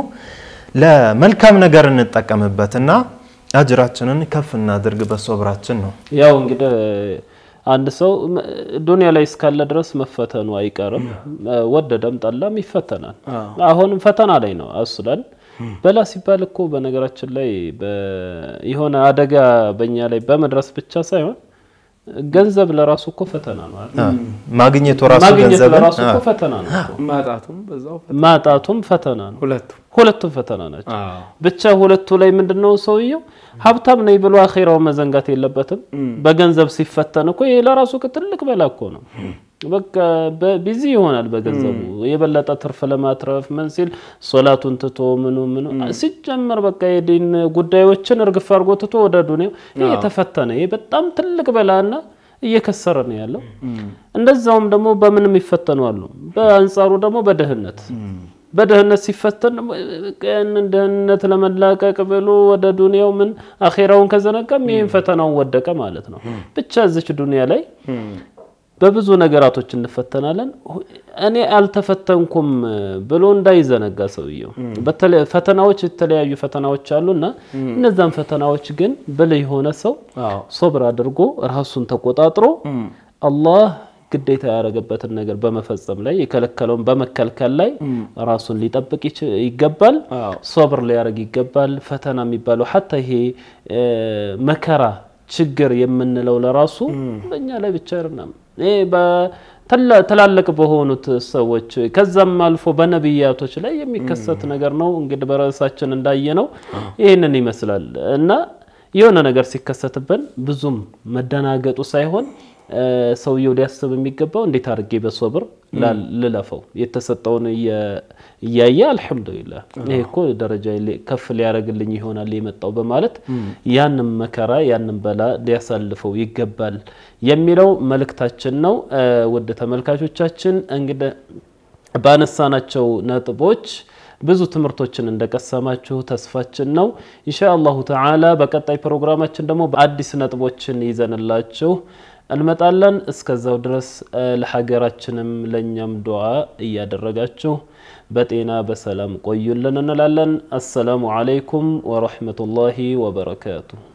ለመልካም ነገር እንጠቀምበት እና አጅራችንን ከፍ እናድርግ በሶብራችን ነው። ያው እንግዲህ አንድ ሰው ም- ዱንያ ላይ እስካለ ድረስ መፈተኑ አይቀርም። ወደደም ጠላም ይፈተናል። አሁንም ፈተና ላይ ነው አስለን በላ ሲባል እኮ በነገራችን ላይ በ- የሆነ አደጋ በእኛ ላይ በመድረስ ብቻ ሳይሆን ገንዘብ ለራሱ እኮ ፈተና ነው አይደል? አ፣ ማግኘቱ ራሱ ማግኘት ገንዘብን ለራሱ አ፣ እኮ ፈተና ነው እኮ። ማጣቱም በዛው ፈ- ማጣቱም ፈተና ነው። ሁለቱ ሁለቱም ፈተና ናቸው። አዎ። ብቻ ሁለቱ ላይ ምንድነው ሰውየው ሀብታም ነኝ ብሎ አኼራው መዘንጋት የለበትም። በገንዘብ ሲፈተን እኮ ይሄ ለራሱ እኮ ትልቅ በላ እኮ ነው። በቃ ቢዚ ይሆናል በገንዘቡ የበለጠ ትርፍ ለማትረፍ ምን ሲል ሶላቱን ትቶ ምኑ ምኑ ሲጀመር በቃ የዲን ጉዳዮችን እርግፍ አድርጎ ትቶ ወደ ዱንያው ይሄ የተፈተነ ይሄ በጣም ትልቅ በላና እየከሰረ ነው ያለው። እንደዛውም ደግሞ በምንም ይፈተኑ አሉ። በአንጻሩ ደግሞ በድህነት በድህነት ሲፈተን ደግሞ ያንን ድህነት ለመላቀቅ ብሎ ወደ ዱንያው ምን አኼራውን ከዘነጋም ይህን ፈተናውን ወደቀ ማለት ነው። ብቻ እዚች ዱንያ ላይ በብዙ ነገራቶች እንፈተናለን። እኔ አልተፈተንኩም ብሎ እንዳይዘነጋ ሰውየው። በተለ- ፈተናዎች የተለያዩ ፈተናዎች አሉና እነዛን ፈተናዎች ግን ብልህ የሆነ ሰው አዎ። ሶብር አድርጎ ራሱን ተቆጣጥሮ አላህ ግዴታ ያደረገበትን ነገር በመፈጸም ላይ የከለከለውን በመከልከል ላይ ራሱን ሊጠብቅ ይች- ይገባል። አዎ። ሶብር ሊያደርግ ይገባል። ፈተና የሚባለው ሀታ ይሄ እ፣ መከራ ችግር የምንለው ለራሱ በእኛ ላይ ብቻ አይደለም። ይሄ በትላ- ትላልቅ በሆኑት ሰዎች ከዛም አልፎ በነቢያቶች ላይ የሚከሰት ነገር ነው። እንግዲህ በርዕሳችን እንዳየነው ይህንን ይመስላል እና የሆነ ነገር ሲከሰትብን ብዙም መደናገጡ ሳይሆን እ፣ ሰውየው ሊያስብ የሚገባው እንዴት አድርጌ በሶብር ላል- ልለፈው የተሰጠውን እየ- እያየ አልሐምዱሊላህ ይሄ እኮ ደረጃ ሊ- ከፍ ሊያደርግልኝ ይሆናል የመጣው በማለት ያንም መከራ ያንም በላ ሊያሳልፈው ይገባል የሚለው መልእክታችን ነው። እ፣ ውድ ተመልካቾቻችን እንግዲህ ባነሳናቸው ነጥቦች ብዙ ትምህርቶችን እንደቀሰማችሁ ተስፋችን ነው። ኢንሻአላሁ ተዓላ በቀጣይ ፕሮግራማችን ደግሞ በአዲስ ነጥቦችን ይዘንላችሁ እንመጣለን። እስከዛው ድረስ እ፣ ለሀገራችንም ለእኛም ዱዓ እያደረጋችሁ በጤና በሰላም ቆዩልን እንላለን። አሰላሙ አለይኩም ወረሕመቱላሂ ወበረካቱሁ።